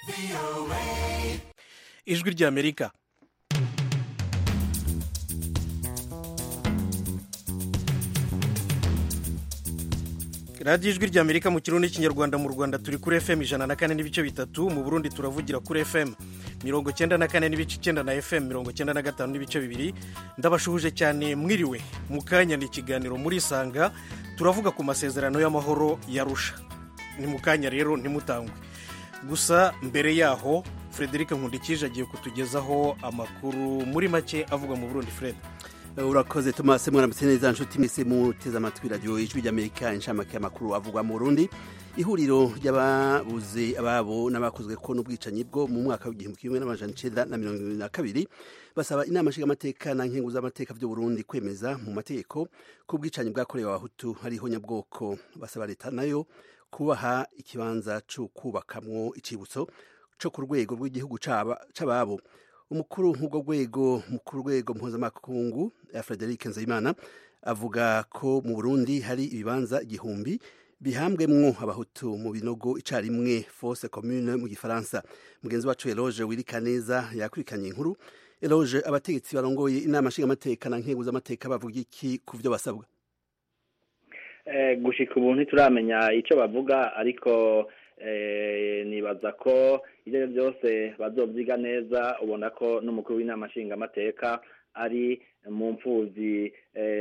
ijwi ry'amerika radiyo ijwi ry'amerika mu kirundi n'ikinyarwanda mu rwanda turi kuri fm ijana na kane n'ibice bitatu mu burundi turavugira kuri fm mirongo cyenda na kane n'ibice icyenda na fm mirongo cyenda na gatanu n'ibice bibiri ndabashuhuje cyane mwiriwe mu kanya ni ikiganiro muri isanga turavuga ku masezerano y'amahoro yarusha ni mu kanya rero ntimutangwe gusa mbere yaho frederic nkundikije agiye kutugezaho amakuru muri make avugwa mu burundi fred urakoze tomasi mwaramutse neza nshuti mwese muteze amatwi radiyo ijwi ry'amerika inshamake y'amakuru avugwa mu burundi ihuriro ry'ababuze ababo n'abakozwe ko n'ubwicanyi bwo mu mwaka w'igihumbi kimwe n'amajana icenda na mirongo ibiri na kabiri basaba inama nshingamateka na nkengu z'amateka vy'u burundi kwemeza mu mategeko ko ubwicanyi bwakorewe abahutu hariho nyabwoko basaba leta nayo kubaha ikibanza co kubakamwo icibutso co ku rwego rw'igihugu c'ababo umukuru nk'ubwo rwego mu rwego mpuzamakungu frederic nzayimana avuga ko mu burundi hari ibibanza igihumbi bihambwemwo abahutu mu binogo icarimwe fose commune mu gifaransa mugenzi wacu eloge wirika neza yakurikanye inkuru eloge abategetsi barongoye inama nshingamateka na nkengu z'amateka bavuga iki ku vyo basabwa gushika ubu ntituramenya icyo bavuga ariko nibaza ko ibyo byose bazobyiga neza ubona ko n'umukuru w'inama nshingamateka ari mu mfubyi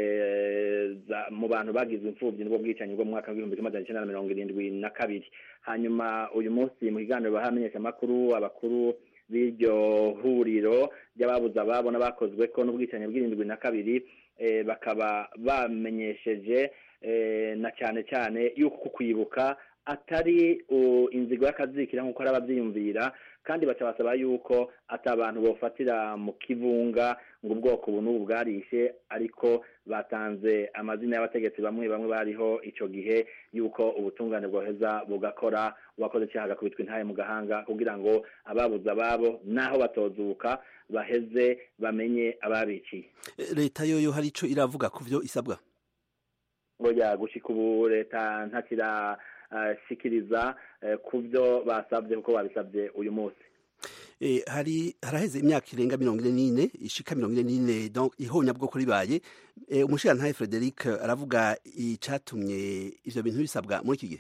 mu bantu bagize imfubyi n'ubwo bwicanyi bwo mu mwaka w'ibihumbi kimwe magana cyenda na mirongo irindwi na kabiri hanyuma uyu munsi mu kiganiro bahamenyesha amakuru abakuru b'iryo huriro ry'ababuze ababo n'abakozwe ko n'ubwicanyi bw'irindwi na kabiri bakaba bamenyesheje na cyane cyane yuko kwibuka atari inzigo y'akazikira nk'uko hari ababyiyumvira kandi baca basaba yuko ati abantu bofatira mu kivunga ngo ubwoko ubu n'ubu bwarishe ariko batanze amazina y'abategetsi bamwe bamwe bariho icyo gihe yuko ubutungane bwoheza bugakora uwakoze icyaha agakubitwa intaye mu gahanga kugira ngo ababuze ababo n'aho batozuka baheze bamenye ababiciye leta yoyo hari icyo iravuga ku byo isabwa ngo gushika ubu leta ntakira shikiriza ku byo basabye kuko babisabye uyu munsi hari haraheze imyaka irenga mirongo ine n'ine ishika mirongo ine n'ine ihonyabwoko ribaye umushirantahe frederic aravuga icyatumye ivyo bintu bisabwa muri iki gihe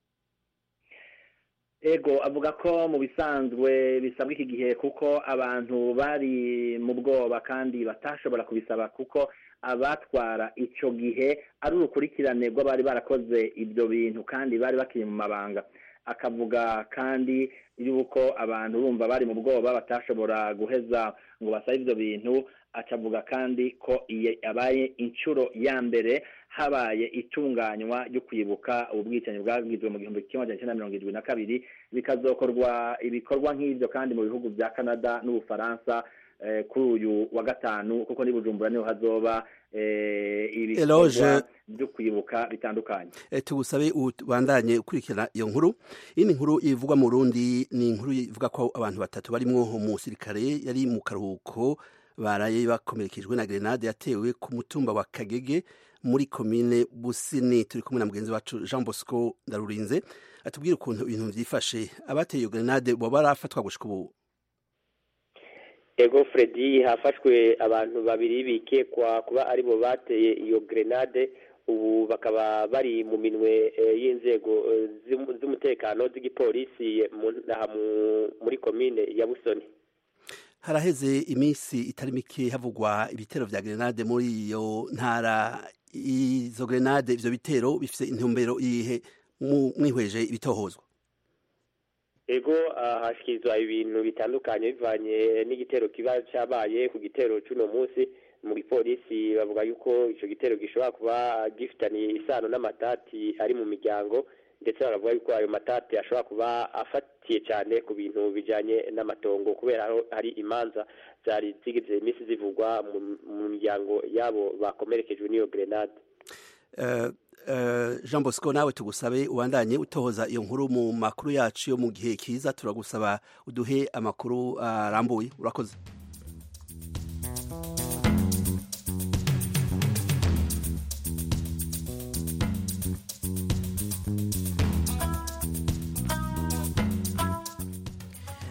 ego avuga ko mu bisanzwe bisabwa iki gihe kuko abantu bari mu bwoba kandi batashobora kubisaba kuko abatwara icyo gihe ari urukurikirane rw'abari barakoze ibyo bintu kandi bari bakiri mu mabanga akavuga kandi yuko abantu bumva bari mu bwoba batashobora guheza ngo basabe ibyo bintu akavuga kandi ko yabaye inshuro ya mbere habaye itunganywa ryo kwibuka ubu bwicanyi bwagizwe mu gihumbi kimwe magana cyenda mirongo irindwi na kabiri bikazokorwa ibikorwa nk'ibyo kandi mu bihugu bya canada n'ubufaransa kuri uyu wa gatanu kuko ni bujumbura niho hazoba ibikorwa byo kwibuka bitandukanye tugusabe ubandanye ukurikirana iyo nkuru iyi ni inkuru ivugwa mu rundi ni inkuru ivuga ko abantu batatu barimwo umusirikare yari mu karuhuko baraye bakomerekejwe na grenade yatewe ku mutumba wa kagege muri komine busini turi kumwe na mugenzi wacu jean bosco ndarurinze atubwire ukuntu ibintu byifashe abateye iyo grenade baba barafatwa gushika ubu ego Freddy hafashwe abantu babiri bikekwa kuba aribo bateye iyo grenade ubu bakaba bari mu minwe y'inzego z'umutekano z'igipolisi muri komine ya busoni haraheze iminsi itari mike havugwa ibitero vya grenade muri iyo ntara izo grenade ivyo bitero bifise intumbero iyihe mwihweje ibitohozwa ego hashyikirizwa ibintu bitandukanye bivanye n'igitero kiba cyabaye ku gitero cy'uno munsi mu gipolisi bavuga yuko icyo gitero gishobora kuba gifitaniye isano n'amatati ari mu miryango ndetse baravuga yuko ayo matati ashobora kuba afatiye cyane ku bintu bijyanye n'amatongo kubera hari imanza zari zigize iminsi zivugwa mu miryango yabo bakomerekejwe n'iyo grenade jean bosco nawe tugusabe ubandanye utohoza iyo nkuru mu makuru yacu yo mu gihe kiza turagusaba uduhe amakuru arambuye urakoze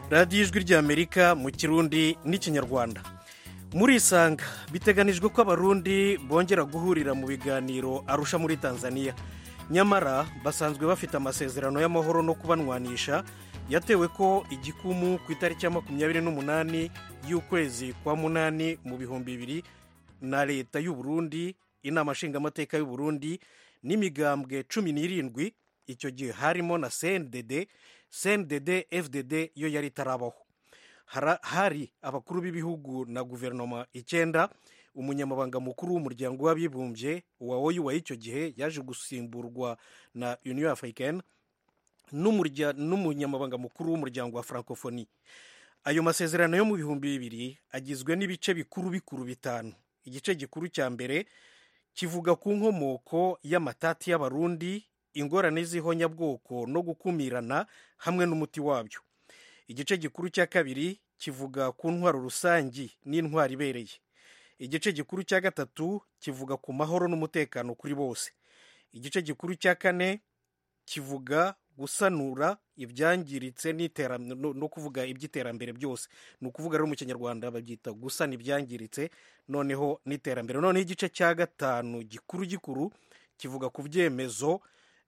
radiyo ijwi ry'amerika mu kirundi n'ikinyarwanda muri isanga biteganijwe ko abarundi bongera guhurira mu biganiro arusha muri tanzania nyamara basanzwe bafite amasezerano y'amahoro no kubanwanisha yatewe ko igikumu ku itariki ya makumyabiri n'umunani y'ukwezi kwa munani mu bihumbi bibiri na leta y'u Burundi inama nshingamateka y'u Burundi n'imigambwe cumi n'irindwi icyo gihe harimo na cndd cndd fdd yo yari itarabaho hari abakuru b'ibihugu na guverinoma icyenda umunyamabanga mukuru w'umuryango w'abibumbye wa oyu icyo gihe yaje gusimburwa na union africaine n'umunyamabanga mukuru w'umuryango wa francophonie ayo masezerano yo mu bihumbi bibiri agizwe n'ibice bikuru bikuru bitanu igice gikuru cya mbere kivuga ku nkomoko y'amatati y'abarundi ingorane z'ihonyabwoko no gukumirana hamwe n'umuti wabyo igice gikuru cya kabiri kivuga ku ntwaro rusangi n'intwaro ibereye igice gikuru cya gatatu kivuga ku mahoro n'umutekano kuri bose igice gikuru cya kane kivuga gusanura ibyangiritse no kuvuga iby'iterambere byose ni ukuvuga rero mu kinyarwanda babyita gusana ibyangiritse noneho n'iterambere noneho igice cya gatanu gikuru gikuru kivuga ku byemezo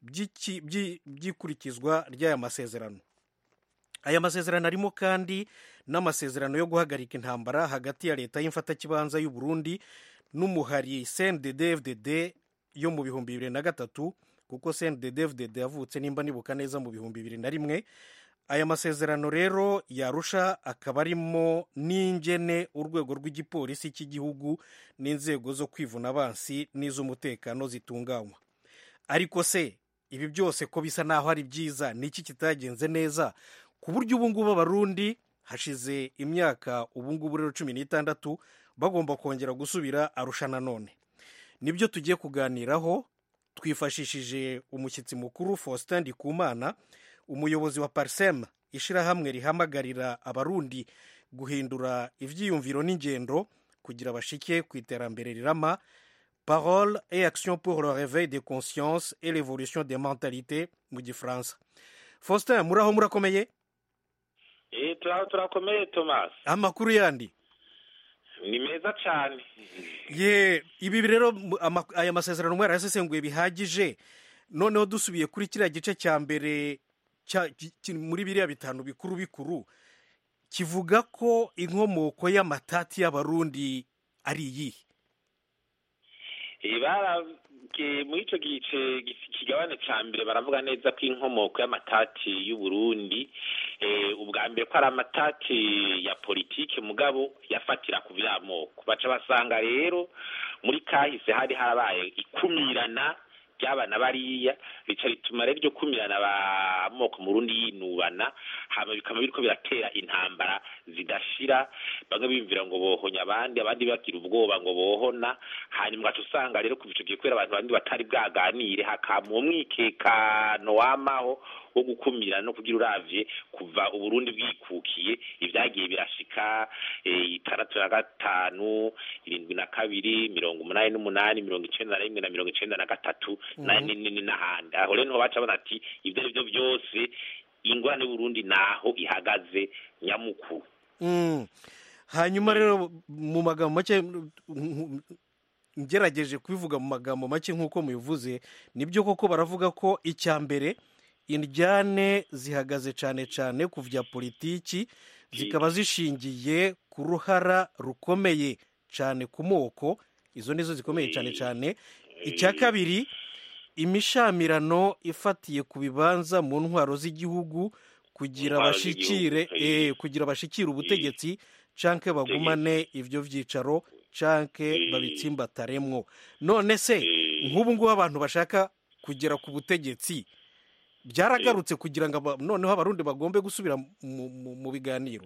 by'ikurikizwa ry'aya masezerano aya masezerano arimo kandi n'amasezerano yo guhagarika intambara hagati ya leta y'imfatakibanza y'u Burundi n'umuhari cndd yo mu bihumbi bibiri na gatatu kuko cndd yavutse nimba nibuka neza mu bihumbi bibiri na rimwe aya masezerano rero yarusha akaba arimo n'ingene urwego rw'igipolisi cy'igihugu n'inzego zo kwivuna abansi n'iz'umutekano zitunganywa ariko se ibi byose ko bisa naho ari byiza niki kitagenze neza ku buryo ubu ngubu abarundi hashize imyaka ubu ngubu rero cumi n'itandatu bagomba kongera gusubira arusha nanone nibyo tugiye kuganiraho twifashishije umushyitsi mukuru faustin ndikumana umuyobozi wa parisema ishyirahamwe rihamagarira abarundi guhindura ibyiyumviro n'ingendo kugira bashike ku iterambere rirama parole et action pour le réveil des consciences et l'évolution des mentalités mu gifaransa faustin muraho murakomeye turaho turakomeye tomasi amakuru yandi ni meza cyane ye ibi rero aya masezerano mwari yasesenguye bihagije noneho dusubiye kuri kiriya gice cya mbere muri biriya bitanu bikuru bikuru kivuga ko inkomoko y'amatati y'abarundi ari iyihe muri icyo gice kigabane cya mbere baravuga neza ko inkomoko y'amatati y'uburundi ubwa mbere ko ari amatati ya politiki mugabo yafatira ku by'amoko baca basanga rero muri kahise hari harabaye ikumirana ry'abana bariya bica rituma rero iryo kumirana amoko mu rundi yinubana hama bikaba biriko biratera intambara zidashira bamwe biyumvira ngo bohonya abandi abandi bagira ubwoba ngo bohona hanyuma ugaca usanga rero kuva ico gihe kubera abantu bandi batari bwaganire hakama umwikekano wamaho wo gukumira no kugira uravye kuva uburundi bwikukiye ibyagiye birashika itandatu na gatanu irindwi na kabiri mirongo umunani n'umunani mirongo icenda na rimwe na mirongo icenda na gatatu n'ahandi aho rero niho baca bona ati ibyo ari byo byose ingorane y'uburundi naho ihagaze nyamukuru hanyuma rero mu magambo make ngerageje kubivuga mu magambo make nk'uko mubivuze nibyo koko baravuga ko icya mbere indyane zihagaze cyane cyane ku bya politiki zikaba zishingiye ku ruhara rukomeye cyane ku moko izo nizo zikomeye cyane cyane icya kabiri imishamirano ifatiye ku bibanza mu ntwaro z'igihugu kugira bashikire kugira bashikire ubutegetsi canke bagumane ibyo byicaro canke babitsimbataremwo none se nk'ubu ngubu abantu bashaka kugera ku butegetsi byaragarutse kugira ngo noneho abarundi bagombe gusubira mu biganiro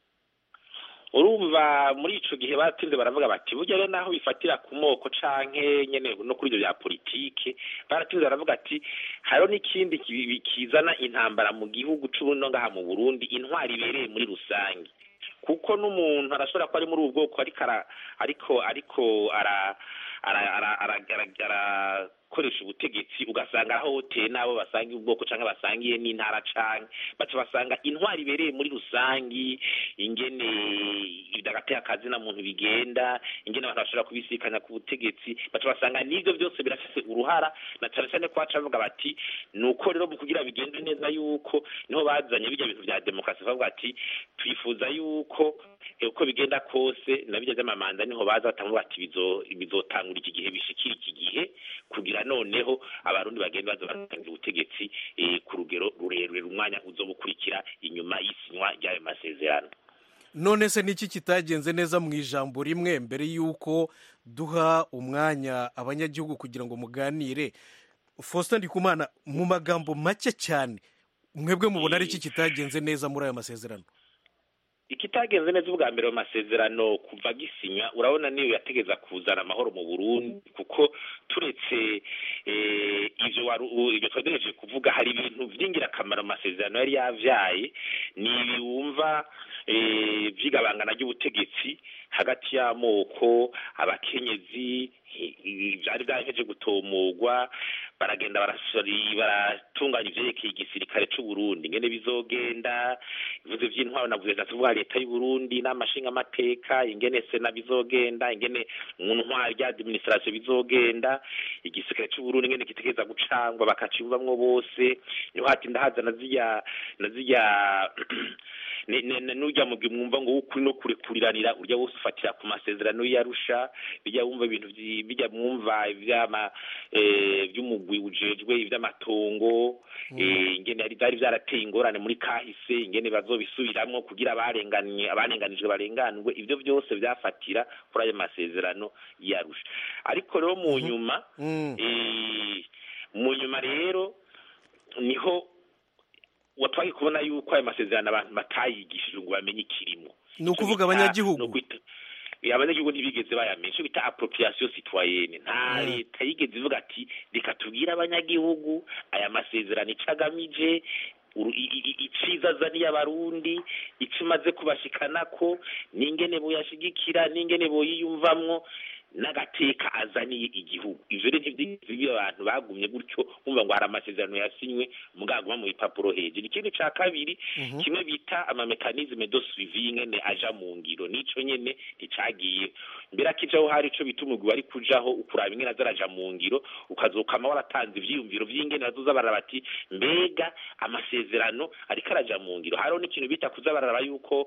urumva muri ico gihe batinze baravuga bati burya rero naho bifatira ku moko canke nyene no kuri ivyo bya politike baratinze baravuga ati hariho n'ikindi kizana intambara mu gihugu c'ubuno ngaha mu burundi intwari ibereye muri rusange kuko n'umuntu arashobora kuba ari muri ubu bwoko ariko ariko ariko ara gukoresha ubutegetsi ugasanga aho hoteye n'abo basangiye ubwoko cyangwa basangiye n'intara canke baca basanga intwari ibereye muri rusangi ingene idagateye akazi na muntu bigenda ingene abantu bashobora kubisikanya ku butegetsi baca basanga n'ivyo byose birafise uruhara na cane cane ko baca bavuga bati ni uko rero mu kugira bigende neza yuko niho bazanye bijya bintu vya demokarasi bavuga ati twifuza yuko eh, uko bigenda kose na bijya vy'amamanda niho baza batamu bati bizo- bizotangura iki gihe bishikira iki gihe kugira noneho abarundi bagenda baza baratangira ubutegetsi eh, ku rugero rurerure umwanya uzoba ukurikira inyuma y'isinywa ry'ayo masezerano none se niki kitagenze neza mu ijambo rimwe mbere y'uko duha umwanya abanyagihugu kugira ngo muganire faustin ndikumana mu magambo make cyane mwebwe mubona ari iki kitagenze neza muri aya masezerano ikitagenze neza ubwa mbere mu masezerano kuva gisinywa urabona niyo yategeza kuzana amahoro mu burundi kuko turetse eh, ivyo wari u- ivyo twagejeje kuvuga hari ibintu vy'ingirakamaro mu masezerano yari yavyaye ni ibiwumva eh, vy'igabangana ry'ubutegetsi hagati y'amoko abakenyezi i- i- vyari vyaheje gutomogwa baragenda barasori baratunganya ivyerekeye igisirikare c'u Burundi ngene bizogenda ivuze vy'intwaro navuze ndavuga leta y'u Burundi n'amashinga amateka ingene sena bizogenda ingene mu ntwaro rya administration bizogenda igisirikare c'u Burundi ingene kitegeza gucangwa bakaciyumvamwo bose niho hati ndahaza na zirya na zirya ne- ne- ne- n'urya mugwi mwumva ngo w'ukuri no kurekuriranira urya wose ufatira ku masezerano y'arusha bijya wumva ibintu vyi- bijya mwumva ivyama eh, vy'umugwi ujejwe ivy'amatongo eh, ingene yari vyari vyarateye ingorane muri kahise ingene bazobisubiramwo kugira abarenganye abarenganijwe barenganurwe ivyo byose vyafatira kuri ayo masezerano y'arusha ariko rero mu nyuma Mm. eh, mu nyuma rero niho watwaye kubona yuko ayo masezerano abantu batayigishije ngo bamenye ikirimo ni ukuvuga Icyo bita- abanyagihugu no kwita- Eh, abanyagihugu ntibigeze bayamenya icyo bita appropriation citoyenne nta Mm. leta yigeze ivuga ati reka tubwire abanyagihugu aya masezerano ico agamije uru- i- i- i- iciza azaniye abarundi ico imaze kubashikanako n'ingene boyashigikira n'ingene boyiyumvamwo n'agateka azaniye igihugu ivyo rero ntivyigeze biba abantu bagumye gutyo bumva ngo hari amasezerano yasinywe mugaguma mu bipapuro hejuru ikindi ca kabiri kimwe bita amamekanisme de suivi ingene aja mu ngiro nico nyene nticagiye mbere akijaho hari ico bita umugwi wari kujaho ukuraba ingene aza araja mu ngiro ukazokama waratanze ivyiyumviro vy'ingene bazoza baraba bati mbega amasezerano ariko araja mu ngiro hariho n'ikintu bita kuza bararaba yuko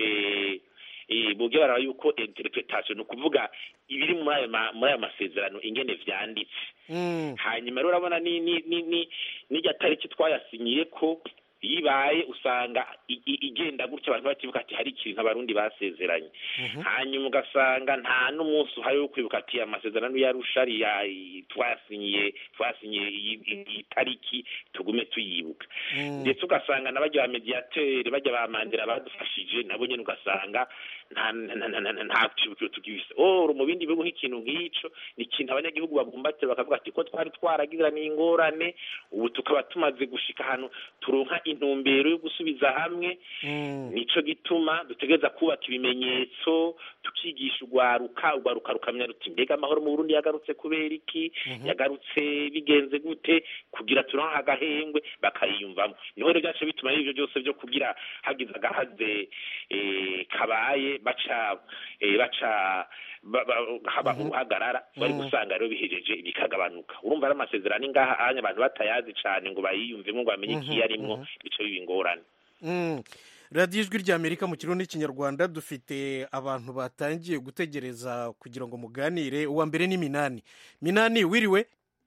eh, eh, boge baraba yuko interpretation ni ukuvuga ibiri muri ayo ma- muri ayo masezerano ingene vyanditse Mm. hanyuma rero urabona ni ni ni ni n'irya tariki twayasinyiye ko yibaye usanga i- i- igenda gutya abantu batibuka ati hari ikintu abarundi basezeranye hanyuma ugasanga nta n'umunsi uhari wo kwibuka ati amasezerano yarusha ari ya i- twayasinyiye twayasinyiye iyi- iyi iyi tariki tugume tuyibuka Mm. ndetse ugasanga na bajya ba mediateri bajya ba mandela badufashije nabo nyene ugasanga nta nta- nta- nta- nta cibukiro tugifise oro mu bindi bihugu nk'ikintu nk'ico ni ikintu abanyagihugu babumbatira bakavuga ati ko twari twaragiraniye ingorane ubu tukaba tumaze gushika ahantu turonka intumbero yo gusubiza hamwe Mm. nico gituma dutegereza kubaka ibimenyetso tukigisha urwaruka urwaruka rukamenya ruti mbega amahoro mu burundi yagarutse kubera iki yagarutse bigenze gute kugira turonke agahengwe bakayiyumvamo niho rero byaca bituma n'ivyo byose byo kugira hagize agahaze eh, kabaye baca eh, baca ba- ba- haba uruhagarara bari gusanga rero bihejeje bikagabanuka urumva ari amasezerano ingaha anya abantu batayazi cane ngo bayiyumvemo ngo bamenye ikiyarimwo bico biba ingorane Mm. radiyo ijwi ry'amerika mu kirundi n'ikinyarwanda dufite abantu batangiye gutegereza kugira ngo muganire uwa mbere ni minani minani wiriwe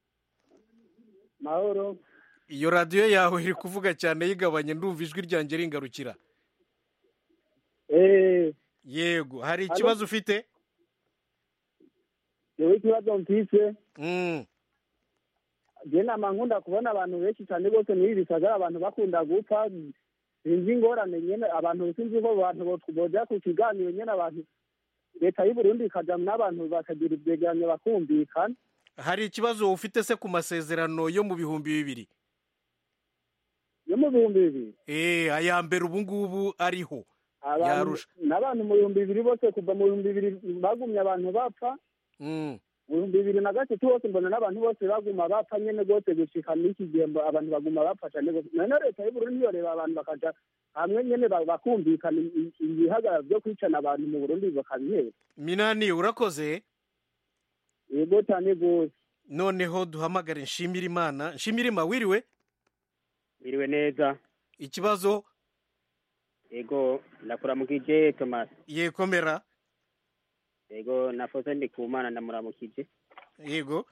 mahoro iyo radiyo yawe iri kuvuga cyane yigabanye ndumva ijwi ryanjye ringarukira eee yego hari ikibazo ufite yewe ikibazo mfise Mm. je nama nkunda kubona abantu benshi cyane rwose muri ibi bisagara abantu bakunda gupfa sinzi ingorane nyene abantu sinzi ko abantu bo- boja ku kiganiro nyene abantu leta y'u Burundi ikaja n'abantu bakagira ivyegeranyo bakumvikana hari ikibazo ufite se ku masezerano yo mu bihumbi bibiri yo mu bihumbi bibiri Eh, aya mbere ubu ngubu ariho abantu Yarusha. n'abantu mu bihumbi bibiri bose kuva mu bihumbi bibiri bagumye abantu bapfa Mm. mu bihumbi bibiri na gatatu hose mbona n'abantu bose baguma bapfa nyene rwose gushika n'iki gihe mbo- abantu baguma bapfa cane rwose none leta y'uburundi ntiyoreba abantu bakaja hamwe nyene ba- bakumvikana i- i- ibihagararo vyo kwicana abantu mu burundi bakabihera minani urakoze yego cane rwose noneho duhamagare nshimira imana nshimira imana wiriwe biriwe neza ikibazo ego ndakuramukije thomas yekomera ego nafoze ndi ku mana ndamuramukije yego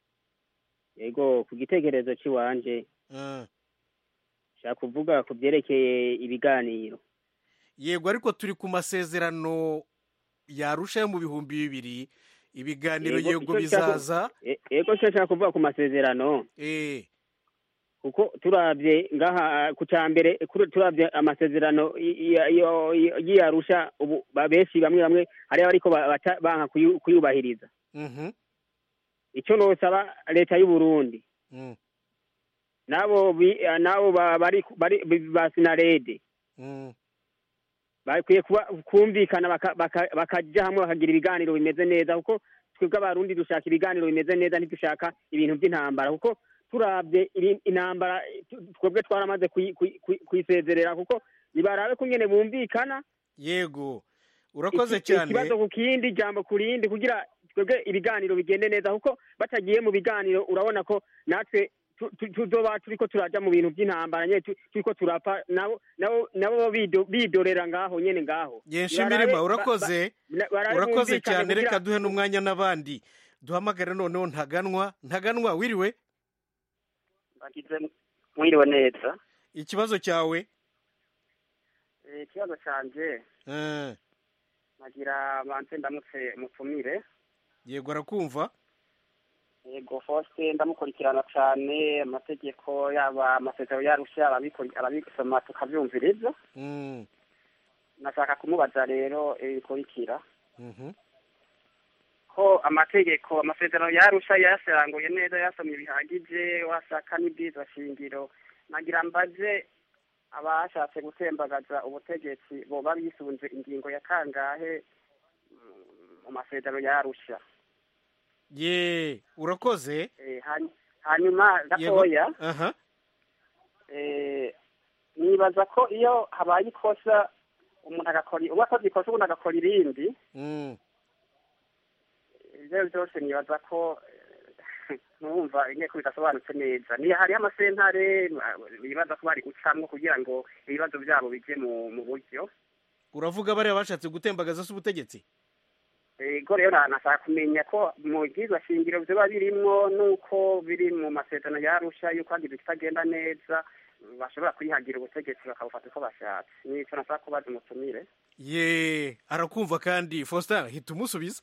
ego ku gitekerezo c'iwanje Ah. nshaka kuvuga ku byerekeye ibiganiro yego ariko turi ku masezerano yarusha yo mu bihumbi bibiri ibiganiro Yego, yego icyo nshaka- bizaza E- ego cyo nshaka kuvuga ku masezerano eh kuko turabye ngaha ku cya mbere kuri- turabye amasezerano y- y- yo- yo- y'iyarusha ubu ba- benshi bamwe bamwe hariho ariko ba- baca- banka kuyu- kuyubahiriza mhm icyo nosaba leta y'u Burundi mm, nabo bi- nabo ba- bari bari ba sinarede mm. bakwiye kuba kumvikana baka- baka- bakajya hamwe bakagira ibiganiro bimeze neza kuko twebwe abarundi dushaka ibiganiro bimeze neza ntidushaka ibintu by'intambara kuko turabye iri- intambara tu- twebwe twaramaze kuyi- kuyi- kuyi- kuyisezerera kuko nibarabe ko nyene bumvikana yego urakoze iki- cyane ikibazo ku kindi jambo ku rindi kugira twebwe ibiganiro bigende neza kuko batagiye mu biganiro urabona ko natwe tu- tu- tuzoba turiko turaja mu bintu by'intambara nyene tu- turiko turapfa nabo nabo nabo bido- bidorera ngaho nyene ngaho ye nshimira imana urakoze Na- barabe urakoze bumvikane cyane kugira- reka duhe n'umwanya n'abandi duhamagare noneho ntaganwa ntaganwa wiriwe bagize mwiriwe neza ikibazo cyawe Eh, ikibazo canje Eh, nagira banze ndamutse mutumire yego arakumva yego Faustin ndamukurikirana cane amategeko yaba amasezerano yarusha arabikuri- arabisoma tukavyumviriza Mm, nashaka kumubaza rero ibikurikira mhm. ko amategeko amasezerano yarusha yayaseranguye neza yasomye bihagije wasaka n'ibwirizwa shingiro nagira mbaze abashatse gutembagaza ubutegetsi boba bisunze ingingo ya kangahe mm, mu masezerano yarusha ye urakoze Eh, hany- hanyuma Yego. gatoya aha eh, nibaza ko iyo habaye ikosa umuntu agakora uba akoze ikosa ubundi agakora irindi Mm, ibyo byose nibaza ko eh, ntumva inteko bidasobanutse neza ni hariho amasentare bibaza ko bari gucamwo kugira ngo ibibazo byabo bije mu mu buryo uravuga bariya bashatse gutembagaza se ubutegetsi ego rero na- nashaka kumenya ko mu bwirizwa shingiro biba birimwo n'uko biri mu masezerano yarusha yuko hagize ikitagenda neza bashobora kwihagira ubutegetsi bakabufata uko bashatse nico nashaka kubaza umutumire ye arakumva kandi faustin hita umusubiza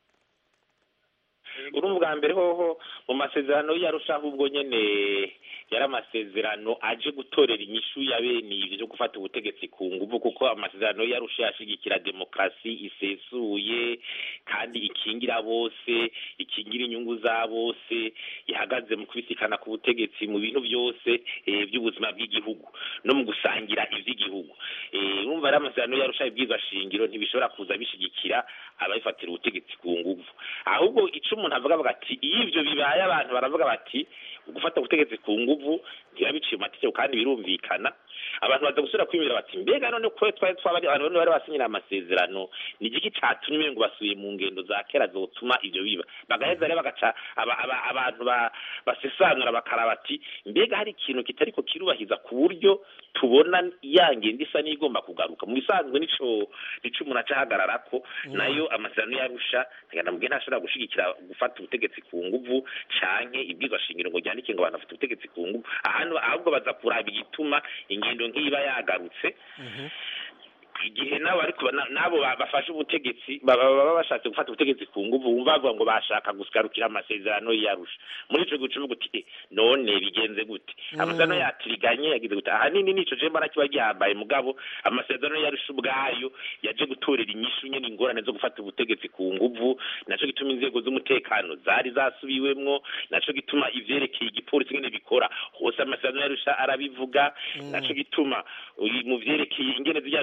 uri ubwa mbere hoho mu masezerano yarusha ahubwo nyene yari amasezerano aje gutorera inyishu ya bene ivyo byo gufata ubutegetsi ku nguvu kuko amasezerano yarusha yashigikira demokarasi isesuye kandi ikingira bose ikingira inyungu za bose ihagaze mu kubisikana ku butegetsi mu bintu byose eh, by'ubuzima bw'igihugu no mu gusangira ivy'igihugu Eh, urumva rero amasezerano yarusha ibwirizwa shingiro ntibishobora kuza bishigikira ababifatira ubutegetsi ku nguvu ahubwo ico umuntu avuga avuga ati iyo ivyo bibaye abantu baravuga bati gufata ubutegetsi ku nguvu ntibiba biciye mu mategeko kandi birumvikana abantu baza gusubira kwiyumvira bati mbega none ko twari twabari abantu bane bari basinyira amasezerano ni igiki catumye ngo basubiye mu ngendo za kera zotuma ivyo biba bagaheza rero bagaca aba- aba- abantu ba- basesanura bakaraba bati mbega hari ikintu kitariko kirubahiza ku buryo tubona ya ngendo isa n'igomba kugaruka mu bisanzwe nico nico umuntu aca ahagararako nayo amasezerano yarusha ntagana mubwiye ntashobora gushigikira gufata ubutegetsi ku nguvu canke ibwizwa shingiro ngo ryandike ngo abantu bafite ubutegetsi ku nguvu ahantu ahubwo baza kuraba igituma ingendo nk'iba yagarutse igihe nabo ariko na- nabo ba- bafashe ubutegetsi baba baba bashatse gufata ubutegetsi ku nguvu wumva bavuga ngo bashaka gusigarukira amasezerano yarusha muri ico gihe uvuga uti "Eh, none bigenze gute amasezerano yatiriganye yagize gute ahanini nico je mbona kiba gihambaye mugabo amasezerano yarusha ubwayo yaje gutorera inyishu nyene ingorane zo gufata ubutegetsi ku nguvu naco gituma inzego z'umutekano zari zasubiwemwo naco gituma ivyerekeye igipolisi nyene bikora hose amasezerano yarusha arabivuga naco gituma uyu- mu vyerekeye ingene zirya nzego z'umutekano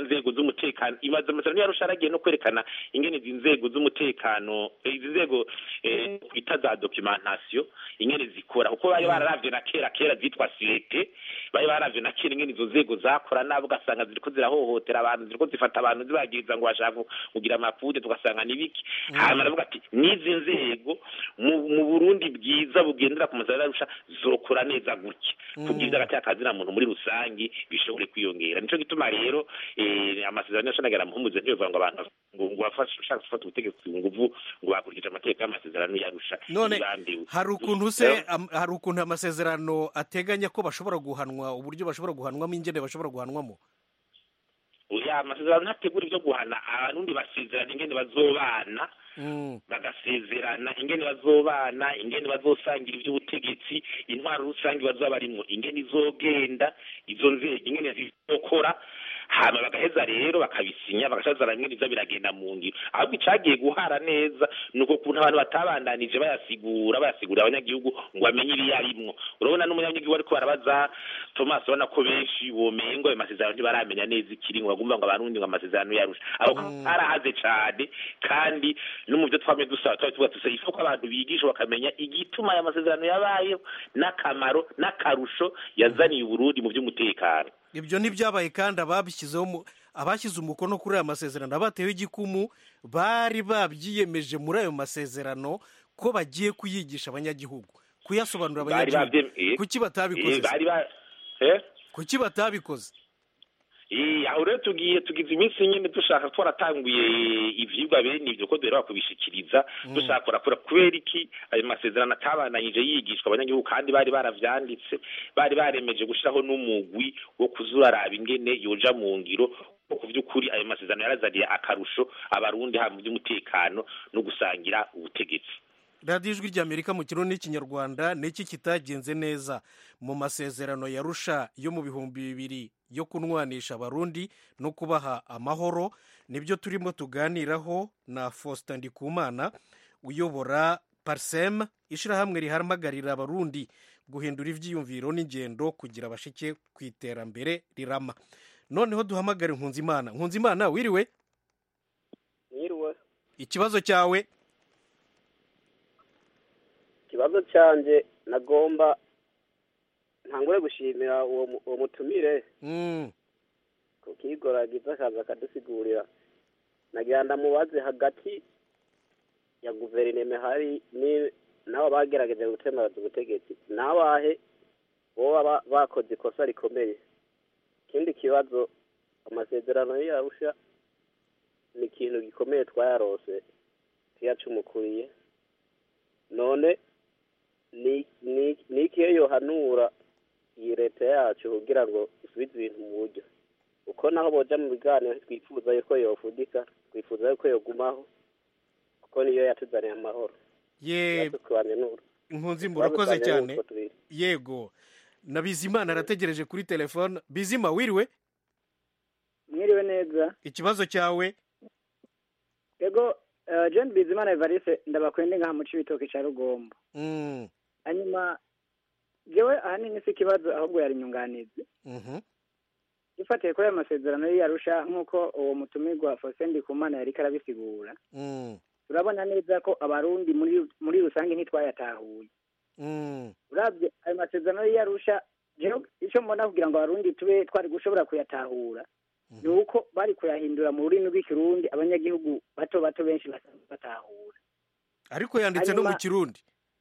z'umutekano imaze amasezerano yarusha aragiye no kwerekana ingene izi nzego z'umutekano eh, izi nzego eh, twita za documentation ingene zikora kuko bari bararavye na kera kera zitwa sirete bari baravye na kera ingene izo nzego zakora nabo ugasanga ziriko zirahohotera abantu ziriko zifata abantu zibagiriza ngo bashaka kugira amafude tugasanga nibiki hanyuma aravuga ati n'izi nzego mu mu burundi bwiza bugendera ku masezerano yarusha zokora neza gutya kugira agati akazina muntu muri rusangi bishobore kwiyongera nico gituma rero eh, amasezerano yashanagara muhumuze ntibivuga ngo abantu ngo ngo bafashe ushaka gufata ubutegetsi ku nguvu ngo bakurikije amategeko y'amasezerano yarusha none ntibambiwe. hari ukuntu se am- hari ukuntu amasezerano ateganya ko bashobora guhanwa uburyo bashobora guhanwamo ingene bashobora guhanwamo oya amasezerano ntategura ibyo guhana abarundi basezerana ingene bazobana Mm. bagasezerana ingene bazobana ingene bazosangira iby'ubutegetsi intwaro rusange bazoba barimwo ingene izogenda izo nzego ingene zizokora hama bagaheza rero bakabisinya bagashazana ingene ivyo biragenda mu ngiro ahubwo icagiye guhara neza ni uko kuntu abantu batabandanije bayasigura bayasigurira abanyagihugu ngo bamenye ibyo arimwo urabona n'umunyagihugu ariko barabaza thomas urabona ko benshi womengo ayo masezerano ntibaramenya neza ikiringo bagumva ngo abarundi ngo amasezerano yarusha aho harahaze cane kandi no mu byo twamye dusaba twari tuvuga tusa ifuko abantu bigisha bakamenya igituma aya masezerano yabayeho n'akamaro n'akarusho yazaniye uburundi mu by'umutekano ibyo ntibyabaye kandi ababishyizeho mu- abashyize umukono kuri aya masezerano abatewe igikumu bari babyiyemeje muri ayo masezerano ko bagiye kuyigisha abanyagihugu kuyasobanurira bari abanyagihugu bavyem- eh, kuki batabikoze eh, bari ba eh kuki batabikoze Eh, aho rero tugiye tugize iminsi nyine dushaka twaratanguye ivyigwa bene ivyo ko duheruka kubishikiriza dushaka kurakora kubera iki ayo masezerano atabananyije yigishwa abanyagihugu kandi bari baravyanditse bari baremeje gushiraho n'umugwi wo kuzuraraba ingene yoja mu ngiro ko ku vy'ukuri ayo masezerano yarazaniye akarusho abarundi haba mu by'umutekano no gusangira ubutegetsi radiyo ijwi ry'amerika mu kirundi n'ikinyarwanda ni iki kitagenze neza mu masezerano yarusha yo mu bihumbi bibiri yo kunwanisha abarundi no kubaha amahoro nibyo turimo tuganiraho na faustin ndikumana uyobora parsem ishyirahamwe rihamagarira abarundi guhindura ibyiyumviro n'ingendo kugira bashike ku iterambere rirama noneho duhamagare nkunzimana nkunzimana wiriwe Mwiriwe. ikibazo cyawe Ikibazo canje nagomba ntangure gushimira uwo mu- uwo mutumire Mm, ku kigoragiza akaza akadusigurira nagira ndamubaze hagati ya guverineme hari ni nabo bagerageje gutemaza ubutegetsi nabahe boba ba- bakoze ikosa rikomeye ikindi kibazo amasezerano y'arusha ni ikintu gikomeye twayarose tuyacumukuriye none ni ni ni ikihe yohanura iyi leta yacu kugira ngo isubize ibintu mu buryo uko naho boja mu biganiro twifuza yuko yofudika twifuza yuko yogumaho kuko niyo yatuzaniye amahoro ye yatukwanye n'uru impunzi murakoze Twabutanye cyane n'utwo tubiri. yego na bizimana arategereje kuri telefone bizima wiriwe mwiriwe neza ikibazo cyawe yego eh, john bizimana evariste ndabakwende ngaha mu cibitoke ca rugombo Mm, hanyuma jewe ahanini si ikibazo ahubwo yari inyunganizi mhm, ifatiye kuri ayo masezerano y'iyarusha nk'uko uwo mutumirwa faustin ndikumana yariko arabisigura mm, turabona neza ko abarundi muri muri rusange ntitwayatahuye mm, urabye ayo masezerano y'iyarusha jewe icyo mbona kugira ngo abarundi tube twari gushobora kuyatahura ni uko bari kuyahindura mu rurimi rw'ikirundi abanyagihugu bato bato benshi basanzwe batahura ariko yanditse no mu Hanyuma- kirundi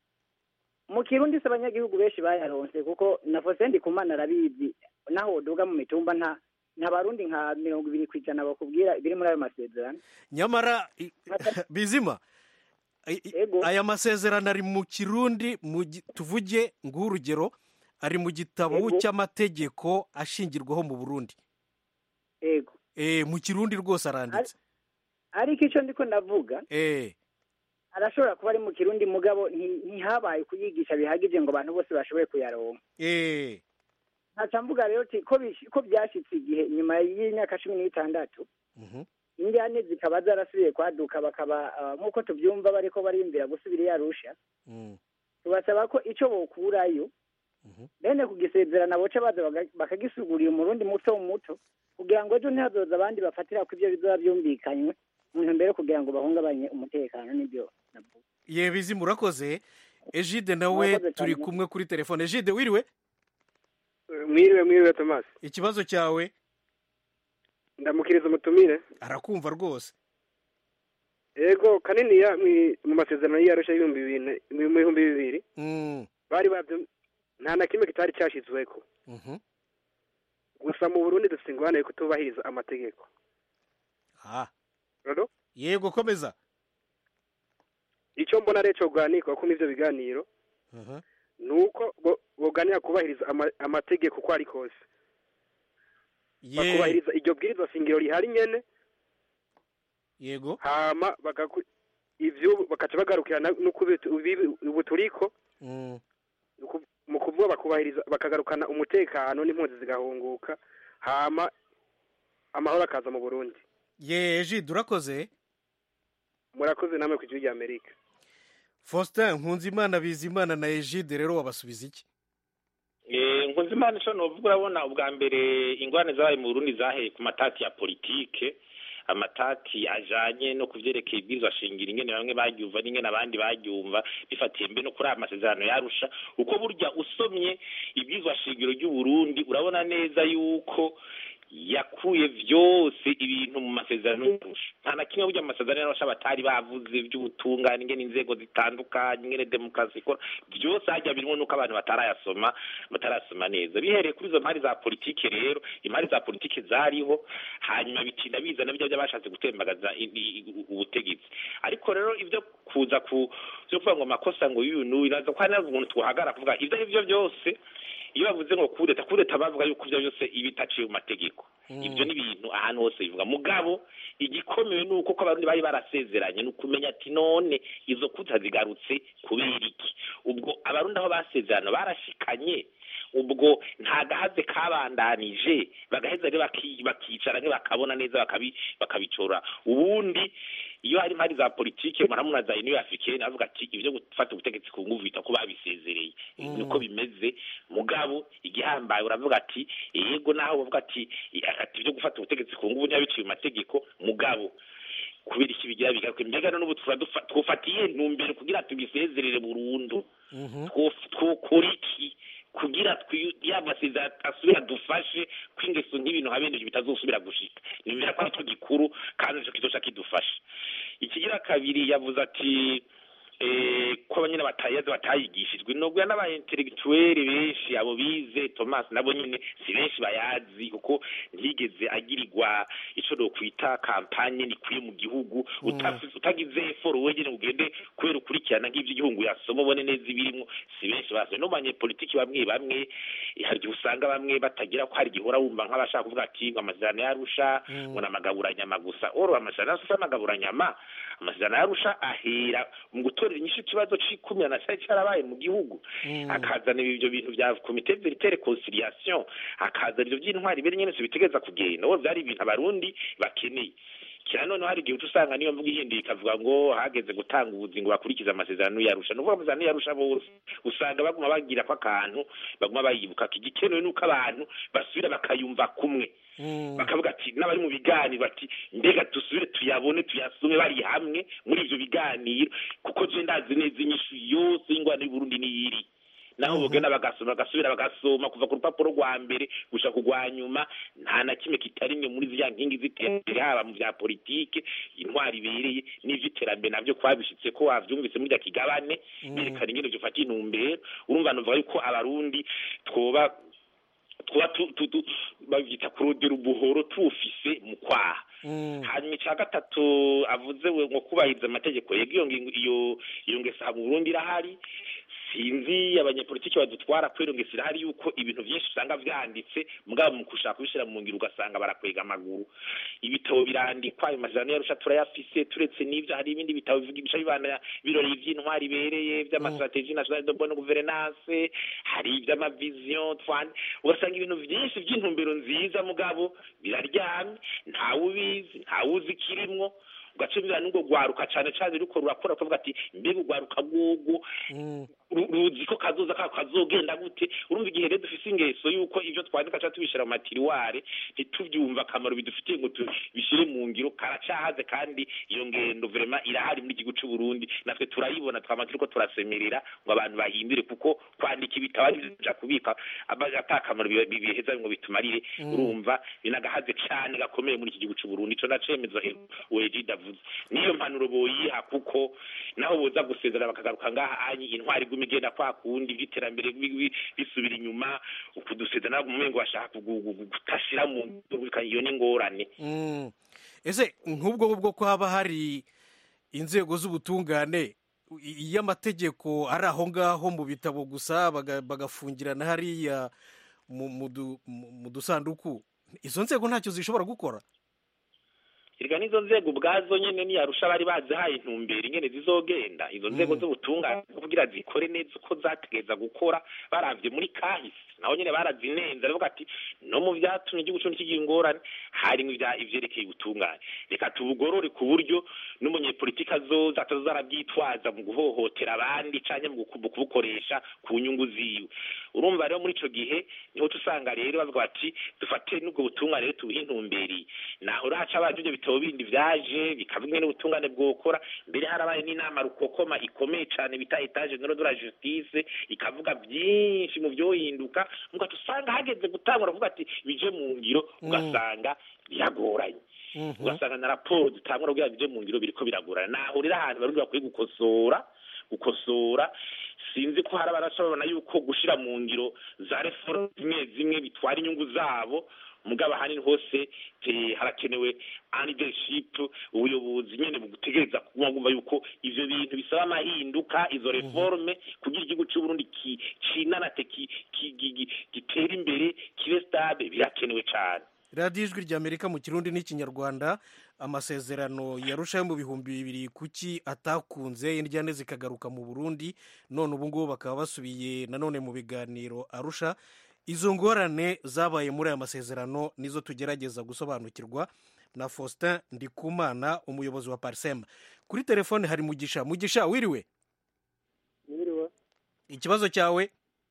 mu kirundi se abanyagihugu benshi bayaronse kuko na faustin ndikumana arabizi naho woduga mu mitumba nta nta barundi nka mirongo ibiri ku ijana bakubwira ibiri muri ayo masezerano nyamara i- bizima i- i- Ego. aya masezerano ari mu kirundi mu gi- tuvuge nguhe urugero ari mu gitabo Ego. cy'amategeko ashingirwaho mu burundi ego Eh, mu kirundi rwose aranditse ariko icyo ndiko ndavuga Eh, arashobora kuba ari mu kirundi mugabo nti- ntihabaye kuyigisha bihagije ngo abantu bose bashoboye kuyaronka eh, ntaca mvuga rero ti ko bish- ko byashitse igihe nyuma y'imyaka cumi n'itandatu mhm, injyane zikaba zarasubiye kwaduka bakaba ah, nk'uko tubyumva bariko bariyumvira gusubira iyarusha mm, tubasaba ko icyo bokurayo Mhm. bene kugisezerana boca baza baga- bakagisigurira umurundi muto muto kugira ngo ejo ntihazoza abandi bafatira ko ibyo bizoba byumvikanywe mu ntumbero yo kugira ngo bahungabanye umutekano n'ibyo navuga ye bizi murakoze ejide nawe Murakoze turi cyane. kumwe kuri telefone ejide wiriwe mwiriwe mwiriwe tomasi ikibazo cyawe ndamukiriza umutumire arakumva rwose ego kanini ya mwi- mu masezerano y'iyarusha y'ibihumbi bibiri na- mu bihumbi bibiri Mm, bari babyo nta na kimwe kitari cyashyizweko mhm. gusa mu burundi dufite ingorane yo kutubahiriza amategeko Ah, rero yego komeza icyo mbona rero cyo kuganirwa ko n'ibyo biganiro Mhm. ni uko bo- boganira kubahiriza ama- amategeko uko ari kose ye bakubahiriza iryo bwirizwa shingiro rihari nyene yego hama bagaku- ivyo bakaca bagarukirana n'uko ubu turiko Mm, Nuku- mu kuvuga bakubahiriza bakagarukana umutekano n'impunzi zigahunguka hama amahoro akaza mu burundi ye ejide urakoze murakoze namwe ku gihugu ry'amerika faustin nkunzimana bizimana na ejide rero wabasubiza iki Eh, nkunzimana ico novuga urabona ubwa mbere ingorane zabaye mu burundi zaheye ku matati ya politike amatati ajanye no kuvyerekeye ibwirizwa shingiro ingene bamwe baryumva n'ingene abandi baryumva bifatiye mbe no kuri aya masezerano yarusha uko burya usomye ibwirizwa shingiro ry'uburundi urabona neza yuko yakuye vyose ibintu mu masezerano y'arusha nta na kimwe burya mu masezerano y'arusha batari bavuze vy'ubutungane ingene inzego zitandukanye ingene demokarasi ikora byose hajya birimo nuko abantu batarayasoma batarasoma neza bihereye kuri izo mpari za politike rero impari za politike zariho hanyuma bitinda bizana bijya by'abashatse gutembagaza i- i- ubutegetsi ariko rero ibyo kuza ku byo kuvuga ngo amakosa ngo y'uyu n'uyu naza ko hari n'umuntu twahagara kuvuga ibyo ari byo byose iyo bavuze ngo kudeta kudeta bavuga yuko ibyo byose iba itaciye mu mategeko ibyo ni ibintu ahantu hose bivuga mugabo igikomeye ni uko ko abarundi bari barasezeranye ni ukumenya ati none izo kuta zigarutse kubera iki ubwo abarundi aho basezerana barashikanye ubwo nta gahaze kabandanije bagaheza rero baki- bakicara bakabona neza bakabi- bakabicora ubundi iyo hari impari za politike muramuna za uniyo africaine avuga ati ibyo gufata ubutegetsi ku nguvu bita ko babisezereye Mm. niko bimeze mugabo igihambaye uravuga ati yego naho bavuga ati ati ibyo gufata ubutegetsi ku nguvu ntiyabiciye mu mategeko mugabo kubera iki bigira bigaruke mbega none ubu tuba dufa- twufatiye ntumbero kugira tubisezerere burundu Mhm. twof- twokora iki kugira twi- ya masezerano asubira dufashe ko ingeso nk'ibintu habeneje bitazosubira gushika nimera ko aricyo gikuru kandi nicyo kizoca kidufasha ikigira kabiri yavuze ati eh, ko abanyene batayazi batayigishijwe nubwo n'aba intellectuel benshi abo bize Thomas nabo nyene si benshi bayazi kuko ntiyigeze agirirwa ico do kwita kampanye nikwiye mu gihugu utafise utagize effort wegene ugende kubera ukurikirana nk'ivyo igihugu yasoma ubone neza ibirimwo si benshi base no banye politiki bamwe bamwe eh, hari igihe usanga bamwe batagira ko hari gihora wumva nk'abashaka kuvuga ati ngo amasezerano yarusha ngo ni amagaburanyama gusa oro amasezerano yarusha si amagaburanyama amasezerano yarusha ahera mu gutorera inyishu ikibazo c'ikumira cari carabaye mu gihugu akazana ibyo bintu bya komite veritere conciliation akazana ibyo by'intwari bere nyene bitegeza kugenda uwo byari ibintu abarundi bakeneye kira noneho hari igihe uca usanga niyo mvuga ihinduye ikavuga ngo hageze gutanga ubuzi ngo bakurikize amasezerano yarusha nuvuga amasezerano yarusha bose usanga baguma bagira ko akantu baguma bayibuka igikenewe nuko abantu basubira bakayumva kumwe bakavuga ati n'abari mu biganiro bati mbega dusubire tuyabone tuyasome bari hamwe muri ivyo biganiro kuko je ndazi neza inyishu yose y'ingwano y'uburundi niyiri naho bogenda bagasoma bagasubira bagasoma kuva ku rupapuro rwa mbere gushika ku rwa nyuma nta na kimwe kitarimwe muri ziriya nkingi z'iterambere haba mu vya politike intwari ibereye n'ivy'iterambere navyo kwabishitse ko wavyumvise muri rya kigabane berekana ingene vyofata intumbero urumva novuga yuko abarundi twoba twoba tu- tu- tu- bavyita kurodera ubuhoro tuwufise mu kwaha hanyuma icya gatatu avuze we ngo kubahiriza amategeko yego iyo ngingo iyo iyo ngeso mu Burundi irahari sinzi abanyepolitiki badutwara kubera iyo ngeso irahari yuko ibintu byinshi usanga vyanditse mugabo mu gushaka kubishira mu ngiro ugasanga barakwega amaguru ibitabo birandikwa ayo masezerano yarusha turayafise turetse n'ivyo hari ibindi bitabo bivugisha bibana birori vy'intwari ibereye vy'amastrategie nationale de bonne gouvernance hari ivy'amavision twan ugasanga ibintu vyinshi vy'intumbero nziza mugabo biraryamye ntawe ubizi ntawe uzi ikirimwo ugaca bibera n'ubwo rwaruka cane cane ruriko rurakora kuvuga ati mbega urwaruka rw'ubwo ru- ruzi ko kazoza kako kazogenda gute urumva igihe rero dufise ingeso yuko ivyo twandika ca tubishira mu matiriware ntituvyumva akamaro bidufitiye ngo tubishire mu ngiro karacahaze kandi iyo ngendo vrema irahari muri igihugu c'u Burundi natwe turayibona twama turiko turasemerera ngo abantu bahindure kuko kwandika ibitabo ari byo kubika aba- ata kamaro biba- bibiheza ngo bitumarire Mm. urumva binagahaze cane gakomeye muri iki gihugu c'u Burundi ico nacemeza weji davuze niyo mpanuro boyiha kuko naho boza gusezera bakagaruka ngaha anyi intwari iguma igenda kwa kundi by'iterambere bi- bi- bisubira inyuma ukudusezera mu mengo bashaka kugu- kugu- gutashira mu iyo ni ingorane Mm. ese nk'ubwo ngubwo ko haba hari inzego z'ubutungane i- iyo amategeko ari aho ngaho mu bitabo gusa baga- bagafungirana hariya mu- mu du- mu mu dusanduku izo nzego ntacyo zishobora gukora erega n'izo nzego ubwazo nyene niyarusha bari bazihaye intumbero ingene zizogenda izo nzego z'ubutungane kugira zikore neza uko zategeza gukora baravye muri kahise naho nyene barazinenze aravuga ati no mu vyatumye igihugu cumi kigira ingorane harimwo ivya- ivyerekeye ubutungane reka tubugorore ku buryo n'umunyepolitiki azoza atazoza arabyitwaza mu guhohotera abandi canke mu guku- mu kubukoresha ku nyungu ziwe urumva rero muri ico gihe niho tusanga rero bavuga bati dufate n'ubwo butungane rero tubuhe intumberi naho rero haca abaje ivyo bitabo bindi vyaje bikavuga ingene ubutungane bwokora mbere harabaye n'inama rukokoma ikomeye cane bita etage nero de la justice ikavuga byinshi mu vyohinduka mugaca usanga hageze gutangura kuvuga ati bije mu ngiro Mm. ugasanga biragoranye ugasanga na raporo dutangura kugira bije mu ngiro biriko biragorana naho rero ahantu barundi bakwiye gukosora gukosora sinzi ko hari abarashobora yuko gushira mu ngiro za reforme zimwe zimwe bitwara inyungu zabo mugabo ahanini hose eh, harakenewe leadership ubuyobozi nyene bugutegereza kuguma bumva yuko ivyo bintu bisaba amahinduka izo reforme kugira igihugu c'u Burundi ki- cinanate ki- ki- gi- gi- gitere imbere kibe stable birakenewe cane radiyo ijwi ry'amerika mu kirundi n'ikinyarwanda amasezerano yarushaho mu bihumbi bibiri kuki atakunze indyane zikagaruka mu burundi none ubu ngubu bakaba basubiye nanone mu biganiro arusha izo ngorane zabaye muri aya masezerano nizo tugerageza gusobanukirwa na faustin ndikumana umuyobozi wa parisema kuri telefone hari mugisha mugisha wiriwe Mwiriwe. ikibazo cyawe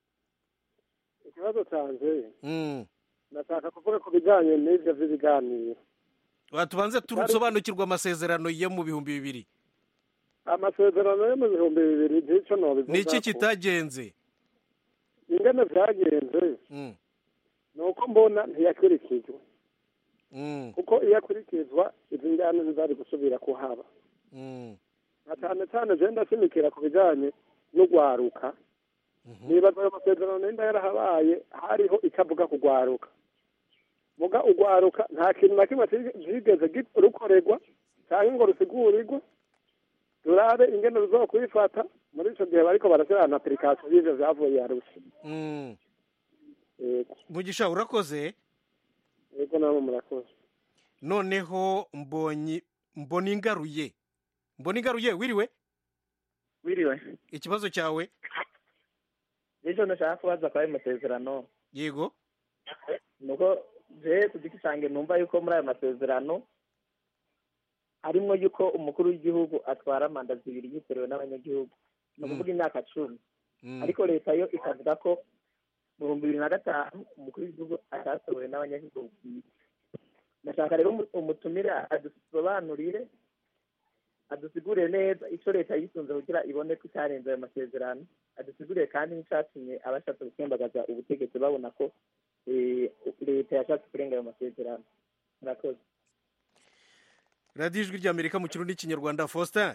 ikibazo cyanjye Mm. ndashaka kuvuga ku bijyanye n'ibyo by'ibiganiro tubanze tusobanukirwa amasezerano yo mu bihumbi bibiri amasezerano yo mu bihumbi bibiri nicyo nobivuga ni iki kitagenze ingene byagenze Mm. ni uko mbona ntiyakurikizwa Mm. kuko iyo akurikizwa izi njyana ntizari gusubira kuhaba Mm. na cyane cyane je ndashimikira ku bijyanye n'ugwaruka nibaza ayo masezerano nenda yarahabaye hariho icyo avuga ku gwaruka muga ugwaruka nta kintu na kimwe cyigeze gi- rukorerwa cyangwa ngo rusigurirwe turabe ingene ruzokwifata muri ico gihe bariko barashyira na application y'ivyo vyavuye yarusha Mm. yego mugisha urakoze yego namwe murakoze noneho mbonyi mbona ingaruye mbona ingaruye wiriwe wiriwe ikibazo cyawe nicyo ndashaka kubaza kwa ayo masezerano yego nuko je ku giti cyanjye numva yuko muri ayo masezerano harimo yuko umukuru w'igihugu atwara manda zibiri yitorewe n'abanyagihugu ni ukuvuga imyaka cumi ariko leta yo ikavuga ko mu bihumbi bibiri na gatanu umukuru w'igihugu atatorewe n'abanyagihugu bwite ndashaka rero umu- umutumire adusobanurire adusigurire neza icyo leta yisunze kugira ibone ko itarenze ayo masezerano adusigurire kandi n'icyatumye abashatse gutembagaza ubutegetsi babona ko eh, leta yashatse kurenga ayo masezerano murakoze radiyo ijwi ry'amerika mu kirundi n'ikinyarwanda faustin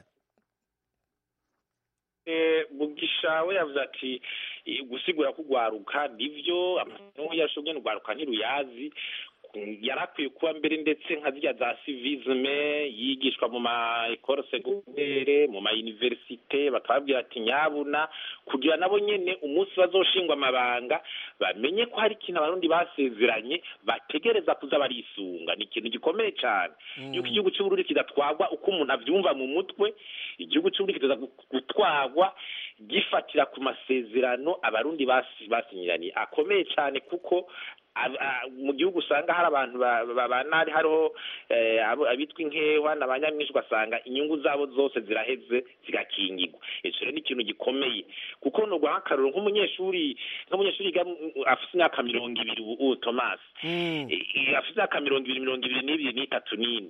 Eh, mugisha we yavuze ati eh, gusigura ko ugwaruka nivyo amasomo yashobwe n'ugwaruka ntiruyazi Mm, yarakwiye kuba mbere ndetse nka zirya za civisme yigishwa mu ma ekole secondaire mu ma universite bakababwira ati nyabuna kugira nabo nyene umunsi bazoshingwa amabanga bamenye ko hari ikintu abarundi basezeranye bategereza kuza barisunga ni ikintu gikomeye cane yuko igihugu c'uburundi kidatwagwa uko umuntu avyumva mu mutwe igihugu c'uburundi kiteza gutwagwa gifatira ku masezerano abarundi basi- basinyiraniye akomeye cane kuko ab- a- mu gihugu usanga hari abantu ba- babana hari hariho eh, abo- abitwa inkehwa na ba nyamwinshi ugasanga inyungu zabo zose ziraheze zigakingirwa icyo rero ni ikintu gikomeye kuko ni uguha akaruru nk'umunyeshuri nk'umunyeshuri yiga mu- afite imyaka mirongo ibiri ubu ubu Thomas Eh, afite imyaka mirongo ibiri mirongo ibiri n'ibiri n'itatu n'ine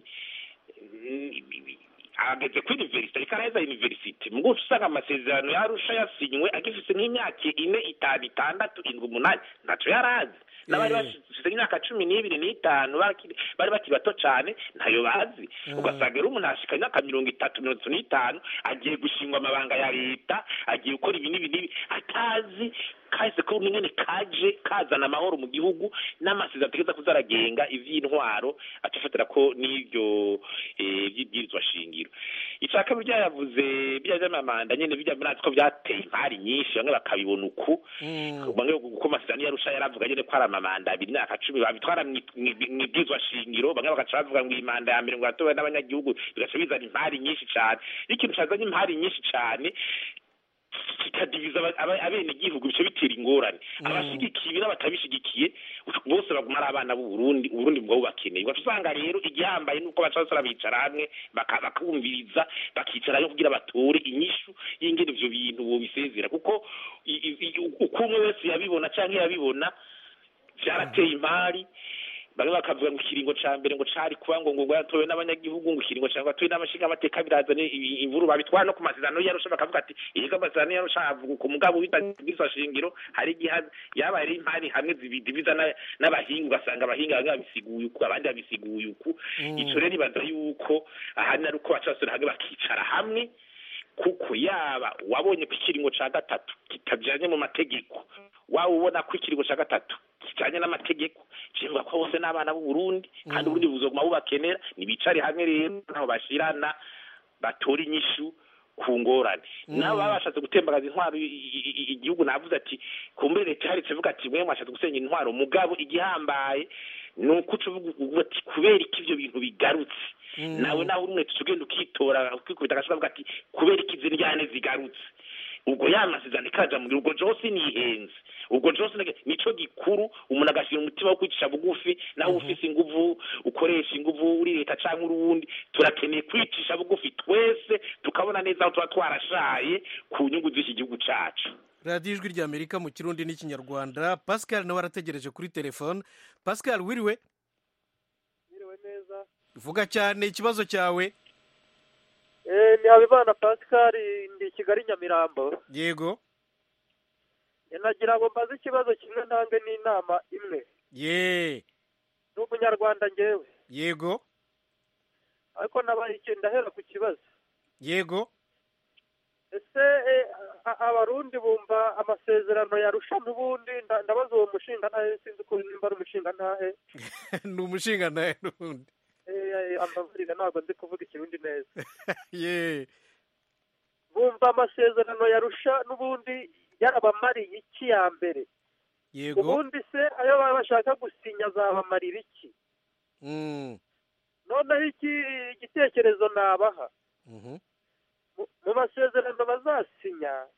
ageze kuri universite ariko araheza universite mu guca usanga amasezerano yarusha yasinywe agifite nk'imyaka ine itanu itandatu indwi umunani ntacyo yari azi n'abari bafite imyaka cumi n'ibiri n'itanu bakiri- bari bakiri bato cyane ntayo bazi ugasanga rero umuntu ashika imyaka mirongo itatu mirongo itatu n'itanu agiye gushingwa amabanga ya leta agiye gukora ibi n'ibi n'ibi atazi kahise ko nyine kaje kazana amahoro mu gihugu n'amasezerano ategeza kuzaragenga ivy'intwaro atafatira ko n'ivyo eh, vy'ibwirizwa shingiro icya kabiri byayavuze bijya vy'amamanda nyene bijya murazi ko vyateye impari nyinshi bamwe bakabibona uku bamwe kuko amasezerano yarusha yaravuga nyene ko ari amamanda abiri imyaka cumi babitwara mwi- mwi- mw'ibwirizwa shingiro bamwe bagaca bavuga ngo iyi manda ya mbere ngo yatowe n'abanyagihugu bigaca bizana impari nyinshi cane iyo ikintu cazanye impari nyinshi cane kikadiviza aba- aba- abenegihugu bice bitera ingorane abashigikiye ibi n'abatabishigikiye bose baguma ari abana b'uburundi uburundi bwabo bakeneye ugaca usanga rero igihambaye nuko baca basora bicara hamwe baka- bakumviriza bakicara yo kugira batore inyishu y'ingene ivyo bintu bobisezera kuko i- i- i- uko umwe wese yabibona canke yabibona vyarateye impari bamwe bakavuga ngo ikiringo ca mbere ngo cari kuba ngo ngo yatowe n'abanyagihugu ngo ikiringo ca ngo yatowe n'amashinga amateka birazana i- imvuru babitwara no ku masezerano yarusha bakavuga ati yego amasezerano yarusha avuga ku mugabo w'ibwirizwa shingiro hari igihe yabaye ari impari hamwe zibidiviza na- n'abahinga ugasanga abahinga bamwe babisiguye uku abandi babisiguye uku ico rero ibaza yuko ahanini ari uko baca basubira hamwe bakicara hamwe kuko yaba wabonye ko ikiringo ca gatatu kitajanye mu mategeko waba ubona ko ikiringo ca gatatu kijanye n'amategeko kivuga ko bose n'abana b'u Burundi kandi ubundi buzoguma bubakenera nibicare hamwe rero naho bashirana batora inyishu ku ngorane nabo baba bashatse gutembagaza intwaro i- i- i- igihugu navuze ati kumbure leta yaretse ivuga ati mwe mwashatse gusenya intwaro mugabo igihambaye ni uko uca uvuga uvuga ati kubera iki ivyo bintu bigarutse nawe nawe uri umwete ugenda ukitora ukikubita agashaka avuga ati kubera iki izi njyane zigarutse ubwo ya masezerano ikaja mu ubwo jose nihenze ubwo jose nage- nico gikuru umuntu agashira umutima wo kwicisha bugufi nawe ufise inguvu ukoresha inguvu uri leta canke uri uwundi turakeneye kwicisha bugufi twese tukabona neza aho tuba twarashaye ku nyungu z'iki gihugu cacu radiyo ijwi ry'amerika mu kirundi n'ikinyarwanda pascal nawe arategereje kuri telefone pascal wiriwe Mwiriwe neza vuga cyane ikibazo cyawe Eh, ni habimana pascal ndi kigali nyamirambo yego nagira ngo mbaze ikibazo kimwe ntange n'inama imwe ye ni umunyarwanda ngewe yego ariko nabaye iki ndahera ku kibazo yego ese eh, a- abarundi bumva amasezerano yarusha n'ubundi nda- ndabaza uwo mushinga ntahe sinzi ko nimba ari umushinga ntahe ni umushinga nawe n'ubundi Eh, eh, ambabarira ntabwo nzi kuvuga ikirundi neza ye bumva amasezerano yarusha n'ubundi yarabamariye iki ya mbere yego ubundi se ayo baba bashaka gusinya azabamarira iki Mm, noneho iki igitekerezo nabaha mhm. mu- mu masezerano bazasinya